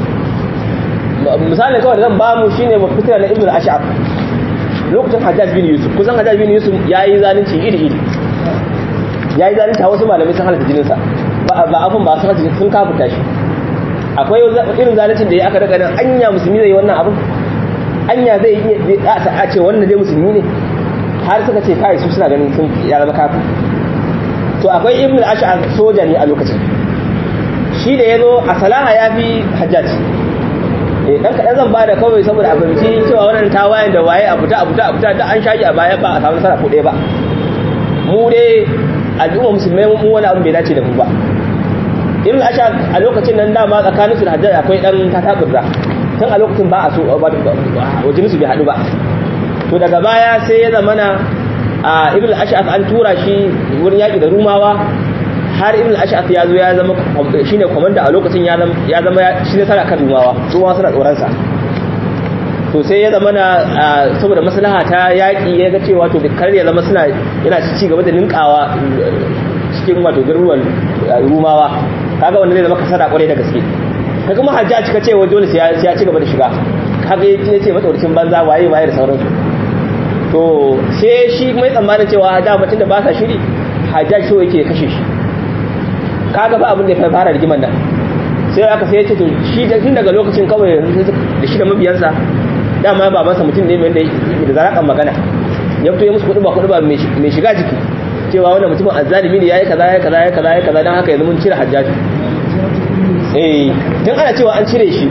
misalin kawai da zan ba mu shine mu fitina na ibnu ash'ab lokacin hajjaj bin yusuf kusan hajjaj bin yusuf yayi zalunci iri iri yayi zalunci wasu malamai sun halatta jininsa ba ba abun ba sun sun kafuta shi akwai irin zaluncin da ya aka daga nan anya musulmi zai wannan abun anya zai iya a ce wannan dai musulmi ne har suka ce kai su suna ganin sun ya zama kafin to akwai ibn al-ash'ar soja ne a lokacin shi da yazo a salaha ya fi hajjaj eh dan kadan zan bada kawai saboda abinci cewa wannan tawayen da waye a fita a fita a fita da an shaji a baya ba a samu nasara ko ɗaya ba mu dai al'umma musulmai mu wani abu bai dace da mu ba ibn ashab a lokacin nan dama tsakanin su da hajjaj akwai dan tataburza tun a lokacin ba a so wajen su bai haɗu ba to daga baya sai ya zamana a ibn ashab an tura shi wurin yaƙi da rumawa har ibn ashab ya zo ya zama shine komanda a lokacin ya zama shi ne sana kan rumawa rumawa suna tsoron sa to sai ya zama na saboda maslaha ta yaƙi ya ga cewa to kar ya zama suna yana ci gaba da ninkawa cikin wato garuruwan rumawa kaga wanda zai zama kasada kwarai da gaske ka kuma hajjaji ka ce wa dole sai ya ci gaba da shiga kaga ya ce matsauricin banza waye waye da sauransu to sai shi mai tsammanin cewa da mutum da ba sa shiri hajjaji so yake kashe shi kaga fa abin da ya fara rigiman nan sai aka sai ya ce to shi tun daga lokacin kawai da shi da mabiyansa dama ba masa mutum ne mai da zarakan magana ya fito ya musu kuɗi ba kuɗi ba mai shiga jiki cewa wannan mutumin azzalimi ne yayi kaza yayi kaza yayi kaza yayi kaza dan haka yanzu mun cire hajjaji eh tun ana cewa an cire shi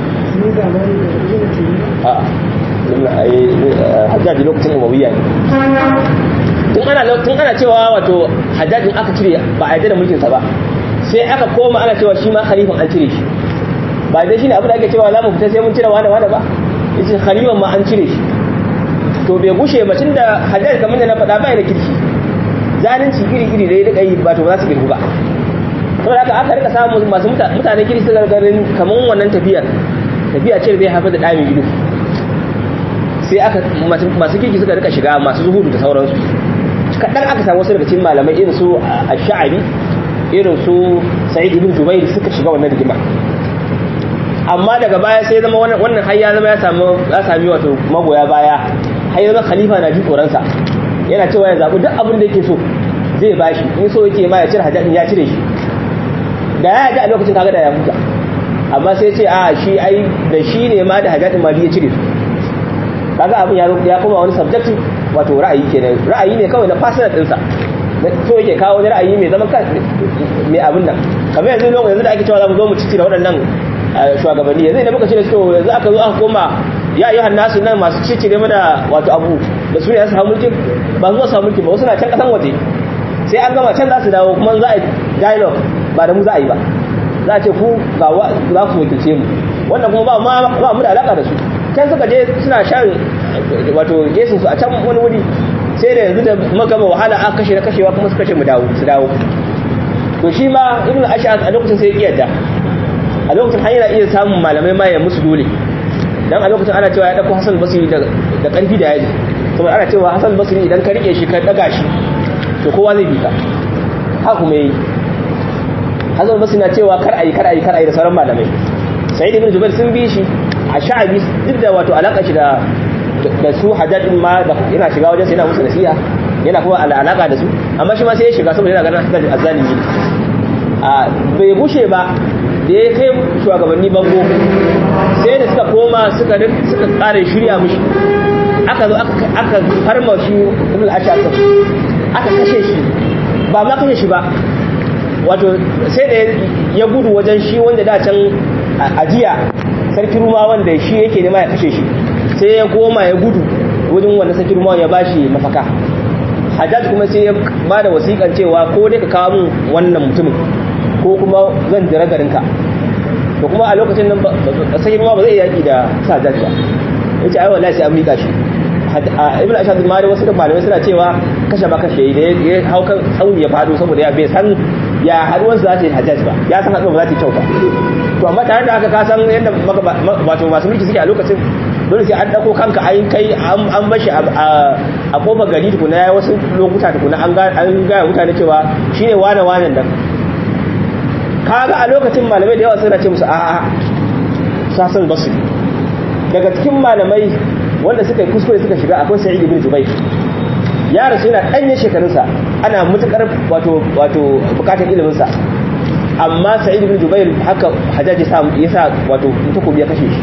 a hajjaji lokacin umawiya ne tun ana tun ana cewa wato hajjajin aka cire ba a yarda da mulkin sa ba sai aka koma ana cewa shi ma khalifan an cire shi ba dai shine abin da ake cewa za mu fita sai mun cire wani wani ba yace khalifan ma an cire shi to bai gushe ba tunda hajjaji kamar da na faɗa bai da kirki zalunci iri-iri da ya rika yi ba to ba za su girgu ba saboda haka aka rika samun masu mutane kiri su gargarin kamar wannan tafiyar tafiya ce da zai haifar da ɗami ido sai aka masu kirki suka rika shiga masu zuhudu da sauransu kaɗan aka samu wasu daga cikin malamai irin su a sha'abi irin su sa'id ibn jubair suka shiga wannan rigima amma daga baya sai zama wannan har ya zama ya samu ya sami wato magoya baya har ya zama khalifa na ji tsoronsa yana cewa ya zaɓi duk abin da yake so zai bashi in so yake ma ya cire hajjadin ya cire shi da ya yaji a lokacin kaga da ya huta amma sai ce a shi ai da shi ne ma da hajjadin ma ya cire su kaga abin ya koma wani subjective wato ra'ayi kenan ra'ayi ne kawai na personal ɗinsa so yake kawo wani ra'ayi mai zaman kan mai abin nan kamar yanzu lokacin yanzu da ake cewa za mu zo mu cici da waɗannan shugabanni yanzu idan muka ce da su yanzu aka zo aka koma ya yi hannasu nan masu cicire mana wato abu da su ne su hau mulkin ba zuwa su hau mulkin ba wasu na can kasan waje sai an gama can za su dawo kuma za a dialogue ba da mu za a yi ba za a ce ku ga za ku wakilce mu wannan kuma ba mu da alaka da su can suka je suna shan wato yesin su a can wani wuri sai da yanzu da magama wahala aka kashe na kashewa kuma su kashe mu dawo su dawo to shi ma ibn ash'ad a lokacin sai ya kiyarda a lokacin har yana iya samun malamai ma ya musu dole dan a lokacin ana cewa ya dauko Hassan Basri da da karfi da yaji saboda ana cewa Hassan Basri idan ka rike shi ka daga shi to kowa zai bi ka haka kuma yi Hassan Basri na cewa kar ayi kar ayi kar ayi da sauran malamai Sa'id ibn Jubair sun bi shi a sha'abi duk da wato alaka shi da da su Hajjaj din ma da yana shiga wajen sai yana musu nasiha yana kuma alaka da su amma shi ma sai ya shiga saboda yana ganin Hajjaj azzalimi a bai gushe ba da ya kai shugabanni bango sai da suka koma suka suka kare shirya mushi aka zo aka farma shi ibn ashaq aka kashe shi ba ma kashe shi ba wato sai da ya gudu wajen shi wanda da can ajiya sarki ruma wanda shi yake nema ya kashe shi sai ya koma ya gudu wajen wanda sarki ruma ya bashi mafaka hajjaj kuma sai ya ba da wasiƙan cewa ko dai ka kawo min wannan mutumin ko kuma zan jira garinka to kuma a lokacin nan sarki ruma ba zai yaki da hajjaj ba ya ce ai wallahi sai an miƙa shi ibn ashad ma da wasu da malamai suna cewa kashe ba kashe da ya hau kan tsauni ya fado saboda ya bai san ya haduwar za ta yi hajjaj ba ya san haduwar ba za ta yi kyau ba to amma tare da haka ka san yadda wato masu mulki suke a lokacin dole sai an dako kanka an kai an bashi a kofar gari tukuna ya wasu lokuta tukuna an gaya mutane cewa shine wane wanen nan kaga a lokacin malamai da yawa suna ce musu a'a sasan basu daga cikin malamai wanda suka yi kuskure suka shiga akwai sa'id ibn jubair ya rasu yana ɗanye shekarunsa ana mutukar wato wato bukatar iliminsa amma sa'id ibn jubair haka hajjaji ya sa wato takobi ya kashe shi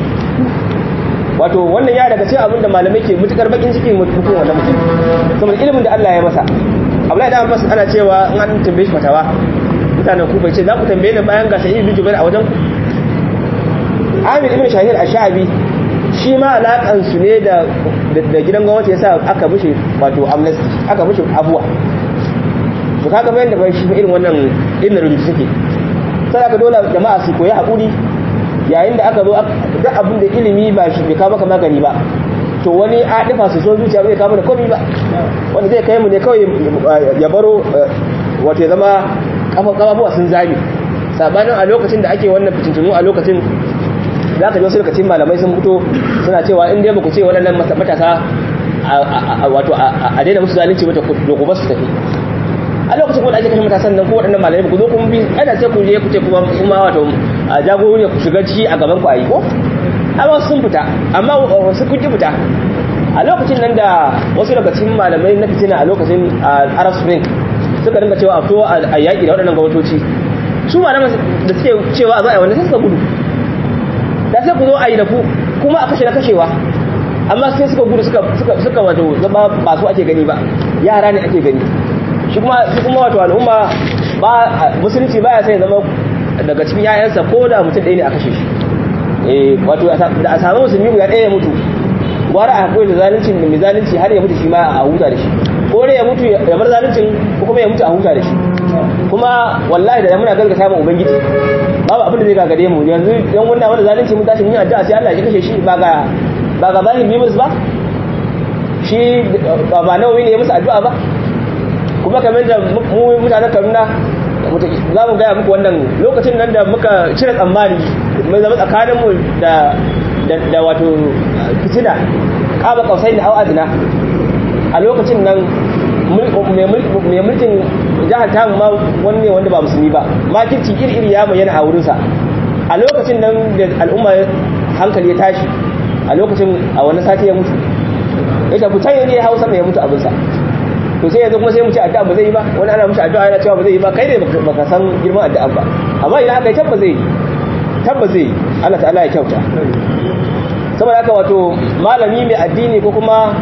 wato wannan ya daga cikin abin da malamai ke mutukar bakin ciki mutum wannan mutum saboda ilimin da Allah ya masa Abdullahi da Abbas ana cewa in an tambaye shi fatawa mutanen ku bai ce za ku tambaye ni bayan ga sa'id ibn jubair a wajen ku amir ibn shahir ash-sha'bi shi ma alakan su ne da da gidan gwamnati yasa aka mishi wato amnesty aka mishi abuwa to kaga bayan da shi irin wannan irin rubutu suke sai aka dole jama'a su koyi hakuri yayin da aka zo duk abin da ilimi ba shi bai kawo maka magani ba to wani adifa su so zuciya bai kawo da komai ba wanda zai kai mu ne kawai ya baro wato ya zama kafafuwa sun zame sabanin a lokacin da ake wannan fitintunu a lokacin za ka ji wasu lokacin malamai sun fito suna cewa in dai ba ku ce waɗannan matasa wato a daina musu zalunci mata ku ba su tafi a lokacin kuma da ake kashe matasan nan ko waɗannan malamai ku zo kuma bi ana sai ku je ku ce kuma kuma wato a jagorori ku shiga ciki a gaban ku a yi ko amma sun fita amma wasu kun ki fita a lokacin nan da wasu daga cikin malamai na fitina a lokacin arab spring suka dinga cewa a fito a yaƙi da waɗannan gwamnatoci su malaman da suke cewa a za a yi wanda sai suka gudu da sai ku zo a yi da ku kuma a kashe na kashewa amma sai suka gudu suka wato zama ba su ake gani ba yara ne ake gani shi kuma shi kuma wato al'umma ba musulunci baya sai zama daga cikin yayansa ko da mutum ɗaya ne a kashe shi eh wato da a samu musulmi guda ɗaya ya mutu gwara a hakuri da zaluncin da mai zalunci har ya mutu shi ma a huta da shi ko dai ya mutu ya bar zaluncin ko kuma ya mutu a huta da shi kuma wallahi da muna gargata mu ubangiji babu abin da zai gagare mu yanzu yan wannan wanda zalunci mun tashi mun yi addu'a sai Allah ya kashe shi ba ga ba ga zahiri bi musu ba shi ba nawawi ne ya musu addu'a ba kuma kamar da mu mutanen Kaduna za mu gaya muku wannan lokacin nan da muka cire tsammani mai zama tsakanin mu da da wato fitina kaba kausai da au'adina a lokacin nan mai mulkin jihar tamu ma wani wanda ba musulmi ba makirci iri-iri ya bayyana a wurinsa a lokacin nan da al'umma hankali ya tashi a lokacin a wani sati ya mutu ya tafi can yanzu ya hau sama ya mutu abinsa to sai yanzu kuma sai mu ci addu'a ba zai yi ba wani ana mushi addu'a yana cewa ba zai yi ba kai ne baka san girman addu'a ba amma idan aka yi tabba zai tabba zai Allah ta'ala ya kyauta saboda haka wato malami mai addini ko kuma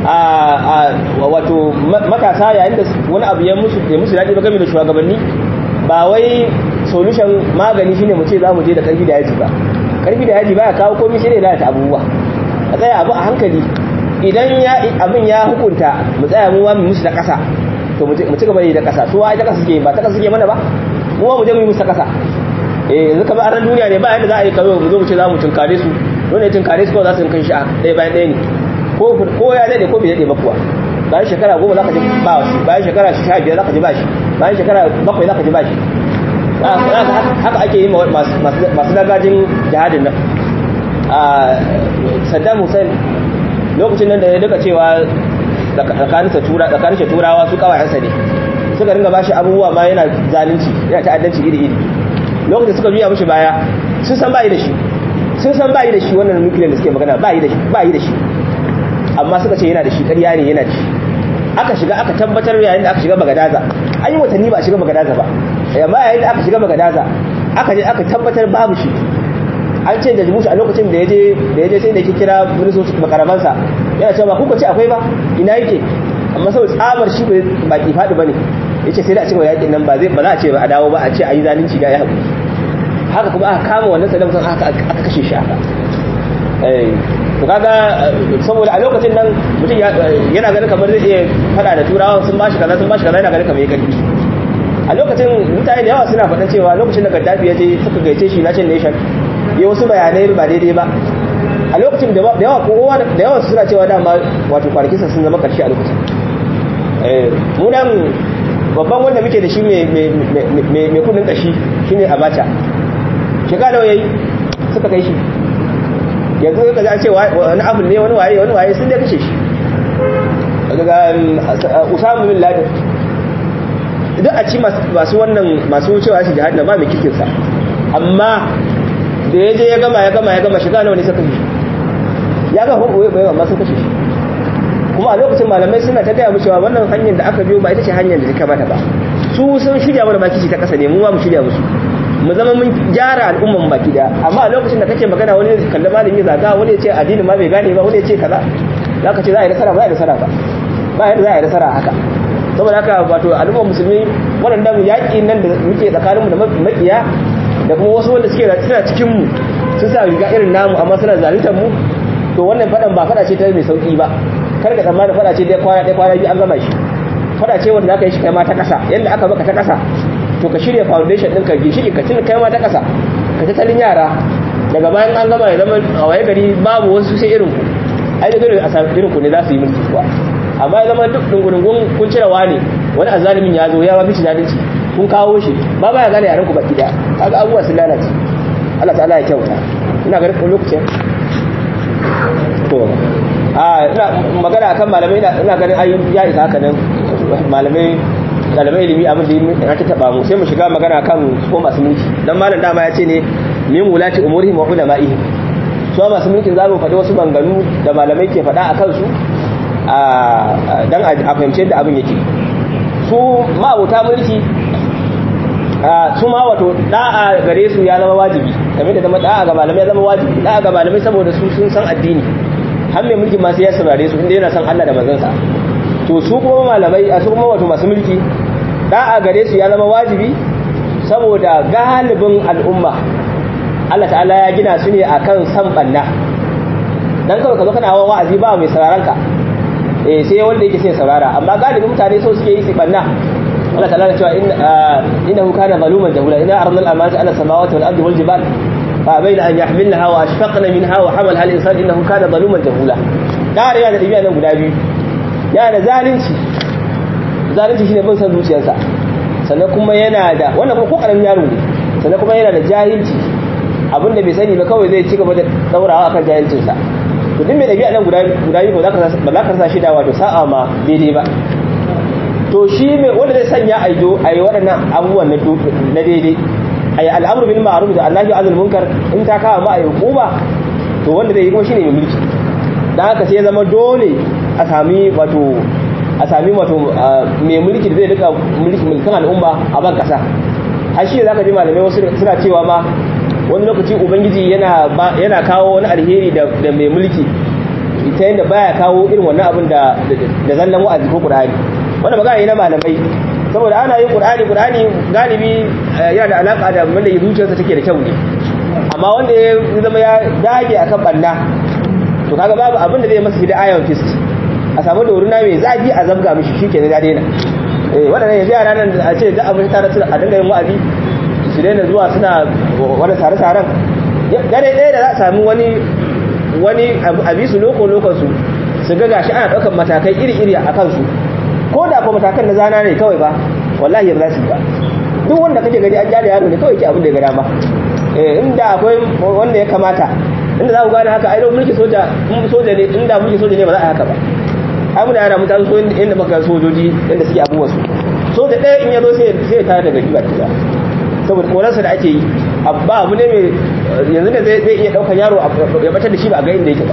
a wato matasa yayin da wani abu ya musu ya musu daɗi ba game da shugabanni ba wai solution magani shine mu ce za mu je da karfi da yaji ba karfi da yaji baya kawo komai sai dai lalata abubuwa a tsaya abu a hankali idan ya abin ya hukunta mu tsaya mu mu musu da ƙasa to mu ci gaba da ƙasa su wa ita ƙasa suke ba ta ƙasa suke mana ba mu mu je mu yi musu ta ƙasa eh yanzu kamar ran duniya ne ba yadda za a yi kawai mu zo mu ce za mu tunkare su don ne tunkare su kawai za su kai shi a ɗaya bayan ɗaya ne ko ya daɗe ko bai daɗe ba kuwa bayan shekara goma za ka ji ba shi bayan shekara sha biyar za ka ji ba shi bayan shekara bakwai za ka ji ba shi haka ake yi masu dagajin jihadin nan saddam hussein lokacin nan da ya duka cewa tsakanin turawa su kawayensa ne suka ringa ba shi abubuwa ma yana zalunci yana ta'addanci iri-iri lokacin suka juya mashi baya sun san ba yi da shi sun san ba yi da shi wannan nukiliyar da suke magana ba yi da shi amma suka ce yana da shi ƙarya ne yana da shi aka shiga aka tabbatar yayin da aka shiga bagadaza an yi watanni ba a shiga bagadaza ba amma yayin da aka shiga bagadaza aka je aka tabbatar babu shi an ce da jibushi a lokacin da ya je da ya je sai da yake kira ministoci makarabansa yana cewa kuka ce akwai ba ina yake amma saboda tsabar shi ba ki faɗi bane yace sai da a cewa yakin nan ba zai ba za a ce ba a dawo ba a ce a yi zalunci ga ya haƙuri haka kuma aka kama wannan saddam sun aka aka kashe shi haka eh to kaga saboda a lokacin nan mutum yana ganin kamar zai iya fada da turawa sun bashi kaza sun bashi kaza yana ganin kamar ya karfi a lokacin mutane da yawa suna faɗan cewa lokacin da Gaddafi ya je suka gaice shi United Nation ya wasu bayanai ba daidai ba a lokacin da yawa kowa da yawa suna cewa dama wato kwanakinsa sun zama karshe a lokacin eh mu nan babban wanda muke da shi mai kudin kashi shine Abacha shekara nawa yayi suka kai shi yanzu ka ga cewa wani abu ne wani waye wani waye sun da kashe shi daga Usama bin Laden duk a ci masu wannan masu cewa shi jihad na ba mai kikin sa amma da ya je ya gama ya gama ya gama shiga nawa ne suka kashe ya ga hukumu bai amma sun kashe shi kuma a lokacin malamai suna ta gaya mu cewa wannan hanyar da aka biyo ba ita ce hanyar da ta kamata ba su sun shirya mana baki ta kasa ne mu ma mu shirya musu mu zama mun gyara al'umman baki da amma a lokacin da kake magana wani ya kalli malami zaga wani ya ce addini ma bai gane ba wani ya ce kaza za ka ce za a yi nasara ba za a yi nasara ba ba yadda za a yi nasara haka saboda haka wato al'ummar musulmi waɗannan yaƙi nan da muke tsakaninmu da makiya da kuma wasu wanda suke suna cikin mu sun sa riga irin namu amma suna zaluntar mu to wannan fadan ba fada ce ta mai sauki ba kar ka tsammani fada ce dai kwana dai kwana biyu an gama shi fada ce wanda zaka yi shi kai ma ta kasa yanda aka baka ta kasa to ka shirya foundation ɗinka ginshiki ka tuna kai ma ta kasa ka tattalin yara daga bayan an gama ya zama a waye gari babu wasu sai irin ku ai da dole a samu irin ku ne za su yi mulki kuwa amma ya zama duk dungurungun kun cire wani wani azalimin ya zo ya ba bici zalunci kun kawo shi ba ba ya gane yaran ku baki daya kaga abubuwa sun lalace Allah ta'ala ya kyauta ina ganin lokacin to a ina magana akan malamai ina ganin ai ya isa haka nan malamai dalibai ilimi abin da ya ta taba mu sai mu shiga magana kan ko masu mulki dan malam dama ya ce ne min mulati umurihim wa ulama'ihim su masu mulkin za mu faɗi wasu banganu da malamai ke faɗa a kansu dan a fahimci yadda abin yake su ma'abuta mulki su ma wato da'a gare su ya zama wajibi game da zama da'a ga malamai ya zama wajibi da'a ga malamai saboda su sun san addini har mai mulki ma sai ya saurare su inda yana san Allah da manzansa to su kuma malamai a su kuma wato masu mulki da'a gare su ya zama wajibi saboda galibin al'umma Allah ta'ala ya gina su ne akan san banna dan kawai ka zo kana wa'azi ba mai sauraron ka eh sai wanda yake sai saurara amma galibin mutane so suke yi su banna Allah ta'ala ya cewa innahu kana zaluman jahula inna aradna al-amanata ala samawati wal ardi wal jibal fa bayna an yahmilnaha wa ashfaqna minha wa hamalaha al-insan innahu kana zaluman jahula da yana da dabi'a nan guda biyu yana da zalunci zalunci shine bin san zuciyarsa sannan kuma yana da wannan kuma ko karamin yaro ne sannan kuma yana da jahilci abinda bai sani ba kawai zai ci gaba da daurawa akan jahilcinsa to duk mai dabi'a nan guda guda biyu ba za ka ba za ka sa shi da wato sa'a ma daidai ba to shi mai wanda zai sanya a yi a yi waɗannan abubuwan na daidai a yi al'amur bil ma'ruf da annahi azul munkar in ta kawo ma a yi hukuma to wanda zai yi kuma shine mai mulki dan haka sai ya zama dole a sami wato a sami wato mai mulki da zai rika mulki mulkin al'umma a ban kasa har shi zaka ji malamai wasu suna cewa ma wani lokaci ubangiji yana yana kawo wani alheri da da mai mulki ita yanda baya kawo irin wannan abin da da zallan wa'azi ko qur'ani wannan magana ne na malamai saboda ana yin qur'ani qur'ani galibi yana da alaka da wanda zuciyarsa take da kyau ne amma wanda ya zama ya dage akan banna to kaga babu abin da zai masa hidda iron fist a samu da wurina mai zafi a zabga mishi shikenan ya daina eh wadannan yanzu yara nan a ce da abin tare su a dinga yin wa'azi su daina zuwa suna wani tare-taren dare ɗaya da za a sami wani wani abisu loko-lokon su su ga gashi ana ɗaukar matakai iri-iri a kansu ko da ko matakan na zana ne kawai ba wallahi ba za su ba duk wanda kake gani an jada yaro ne kawai ke abin da ya ga dama inda akwai wanda ya kamata inda za ku gane haka ai mulki soja in soja ne inda mulki soja ne ba za a haka ba ai muna yara mutane so inda maka sojoji inda suke abubuwan su soja ɗaya in ya zo sai sai tare da gari ba da saboda korarsa da ake yi abba abu ne mai yanzu ne zai iya ɗaukar yaro ya batar da shi ba a ga inda yake ba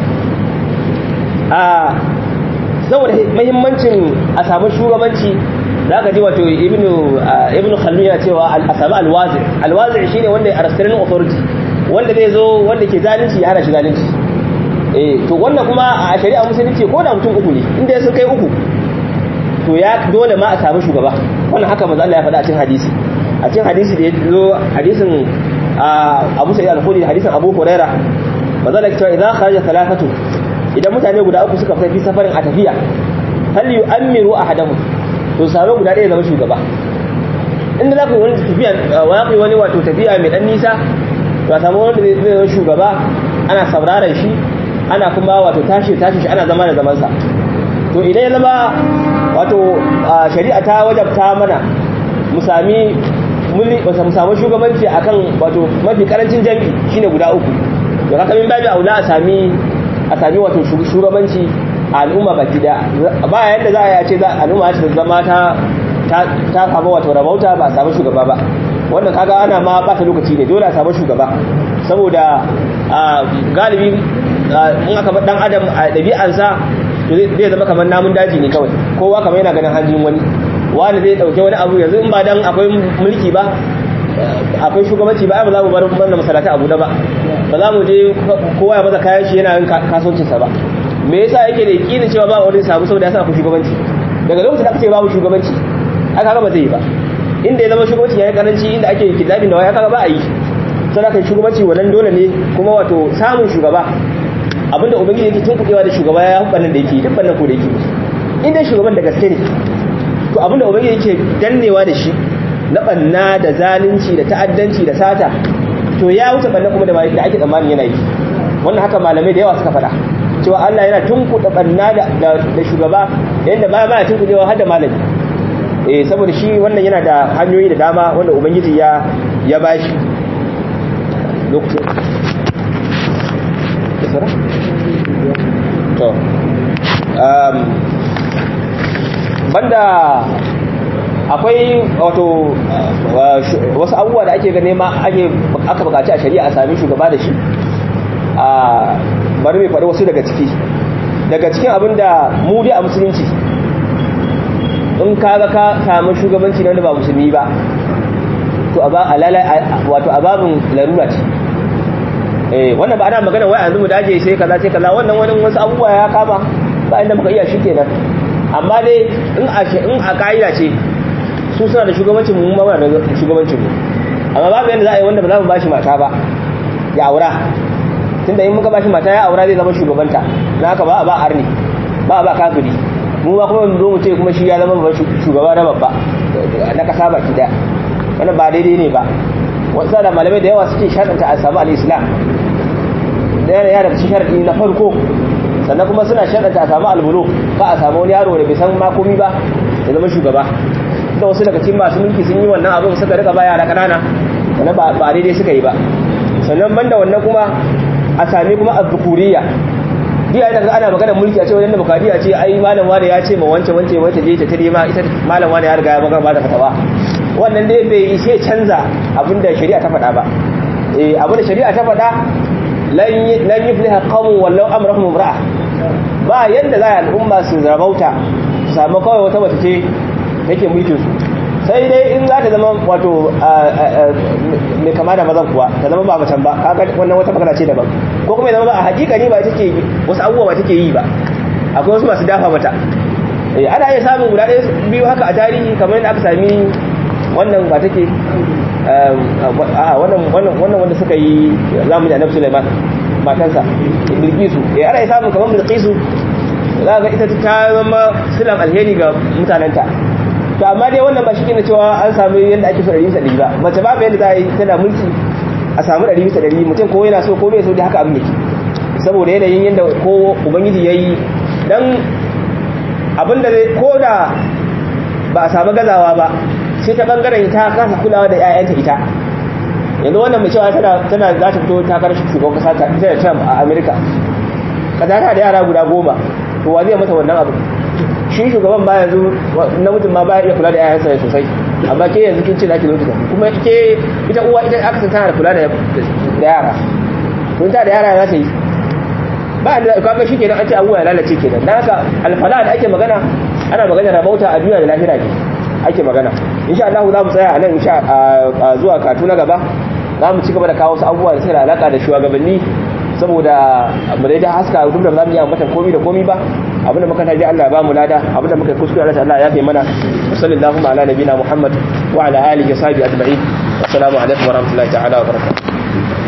a saboda mahimmancin a samu shugabanci za ka ji wato ibnu khaldun yana cewa a sami alwazi alwazi shine wanda ya restraining authority wanda zai zo wanda ke zalunci ya hana shi zalunci eh to wannan kuma a shari'a musulunci ko da mutum uku ne inda sun kai uku to ya dole ma a samu shugaba wannan haka manzo Allah ya faɗa a cikin hadisi a cikin hadisi da ya zo hadisin Abu Sa'id al-Khudri hadisin Abu Hurairah manzo Allah ya ce idan kharaja thalathatu idan mutane guda uku suka fita fi safarin a tafiya hal yu'ammiru ahadahum to samu guda ɗaya zama shugaba inda za ku yi wani tafiya wa ku yi wani wato tafiya mai ɗan nisa to a samu wanda zai zama shugaba ana sauraron shi ana kuma wato tashi tashi shi ana zama da zamansa to idan ya zama wato shari'a ta wajabta mana mu sami muli mu samu shugabanci akan wato mafi karancin jami'i shine guda uku to haka min babu aula a sami a sami wato shugabanci a al'umma baki daya ba yadda za a yi a ce al'umma ta zama ta ta samu wato rabauta ba a samu shugaba ba wannan kaga ana ma ba ta lokaci ne dole a samu shugaba saboda galibi in aka bar dan adam a ɗabi'ansa to zai zama kamar namun daji ne kawai kowa kamar yana ganin hanjin wani wani zai dauke wani abu yanzu in ba dan akwai mulki ba akwai shugabanci ba ba za mu bar wannan masalata abu da ba ba za mu je kowa ya maza kayan shi yana yin kasuwancinsa ba me yasa yake da yakinin cewa ba wani samu saboda ya sa akwai shugabanci daga lokacin da aka ce babu shugabanci aka ga ba zai yi ba inda ya zama shugabanci yayi karanci inda ake kidnapping da waya kaga ba a yi sai ka shugabanci wannan dole ne kuma wato samun shugaba abinda ubangiji yake tunkuɗewa da shugaba ya hubban da yake duk bannan ko da yake in dai shugaban da gaske ne to abinda ubangiji yake dannewa da shi na banna da zalunci da ta'addanci da sata to ya wuce banna kuma da da ake tsammanin yana yi wannan haka malamai da yawa suka faɗa cewa Allah yana tunkuɗa banna da da shugaba yanda ba ba tunkuɗewa har da malami eh saboda shi wannan yana da hanyoyi da dama wanda ubangiji ya ya bashi lokacin to um banda akwai wato wasu abubuwa da ake gane ma ake aka bukaci a shari'a a sami shugaba da shi a bari mai faɗi wasu daga ciki daga cikin abin da mu dai a musulunci in kaga ka samu shugabanci na wanda ba musulmi ba to wato a babin larura ce eh wannan ba ana magana wai yanzu mu daje sai kaza sai kaza wannan wani wasu abubuwa ya kama ba inda muka iya shi kenan amma dai in a in a kaida ce su suna da shugabancin mu ma da shugabancin mu amma babu yanda za a yi wanda ba za mu bashi mata ba ya aura tunda in muka bashi mata ya aura zai zama shugabanta na haka ba a ba arni ba a ba kafiri mu ba kuma mu zo mu ce kuma shi ya zama shugaba na babba na kasa baki daya wannan ba daidai ne ba wasu da malamai da yawa suke sharɗanta a samu al-islam da yana da cikin sharɗi na farko sannan kuma suna sharɗanta a samu albulu ba a samu wani yaro da bai san ma komi ba ya zama shugaba da wasu daga cikin masu mulki sun yi wannan abin suka rika ba yara kanana sannan ba daidai suka yi ba sannan banda wannan kuma a sami kuma azzukuriya biya da ana magana mulki a ce wajen demokradiya ce ai malam wani ya ce ma wance wance wance je ta tare ma ita malam wani ya riga ya magana ba ta fatawa wannan dai bai ishe canza abinda shari'a ta faɗa ba eh abinda shari'a ta faɗa lan yufliha qawmun wallau amrahum imra'a ba yanda za a al'umma su rabauta su samu kawai wata wata ce take mulkin su sai dai in za ta zama wato mai kama da mazan kuwa ta zama ba macen ba kaga wannan wata magana ce daban ko kuma ya zama ba a hakika ne ba take wasu abubuwa ba take yi ba akwai wasu masu dafa mata ana iya samun guda ɗaya biyu haka a tarihi kamar yadda aka sami wannan ba take wannan wanda suka yi zamu da annabi Sulaiman matansa Bilkisu eh ana samun kamar Bilkisu za ga ita ta zama silan alheri ga mutanenta to amma dai wannan ba shi ne cewa an samu yadda ake so ɗari bisa ɗari ba mace babu yadda za a yi tana mulki a samu ɗari bisa ɗari mutum ko yana so ko bai so da haka abin yake saboda yanayin yadda ko ubangiji ya yi dan abin da ko da ba a samu gazawa ba sai ta bangaren ta kasa kulawa da 'ya'yanta ita yanzu wannan mai cewa tana tana za ta fito ta karshe shugaban kasa ta ita da Trump a America kaza ta da yara guda goma to wa zai mata wannan abu shi shugaban ba yanzu namijin ma ba iya kula da 'ya'yansa sosai amma ke yanzu kin ce zaki zo ki kuma ke ita uwa ita aka san tana da kula da yara to ta da yara za ta yi ba da kaga shi kenan an ce abuwa ya lalace kenan dan haka alfala da ake magana ana magana rabauta a duniya da lahira ne ake magana insha Allah za mu tsaya a nan insha zuwa katu na gaba za mu ci gaba da kawo wasu abubuwa da suke da alaka da shugabanni saboda mu dai da haska duk da zamu yi ambatan komai da komai ba abinda muka taji Allah ya ba mu lada abinda muka kuskure Allah Allah ya yafe mana sallallahu ala nabina Muhammad wa ala alihi wa sahbihi ajma'in assalamu alaikum wa rahmatullahi ta'ala wa barakatuh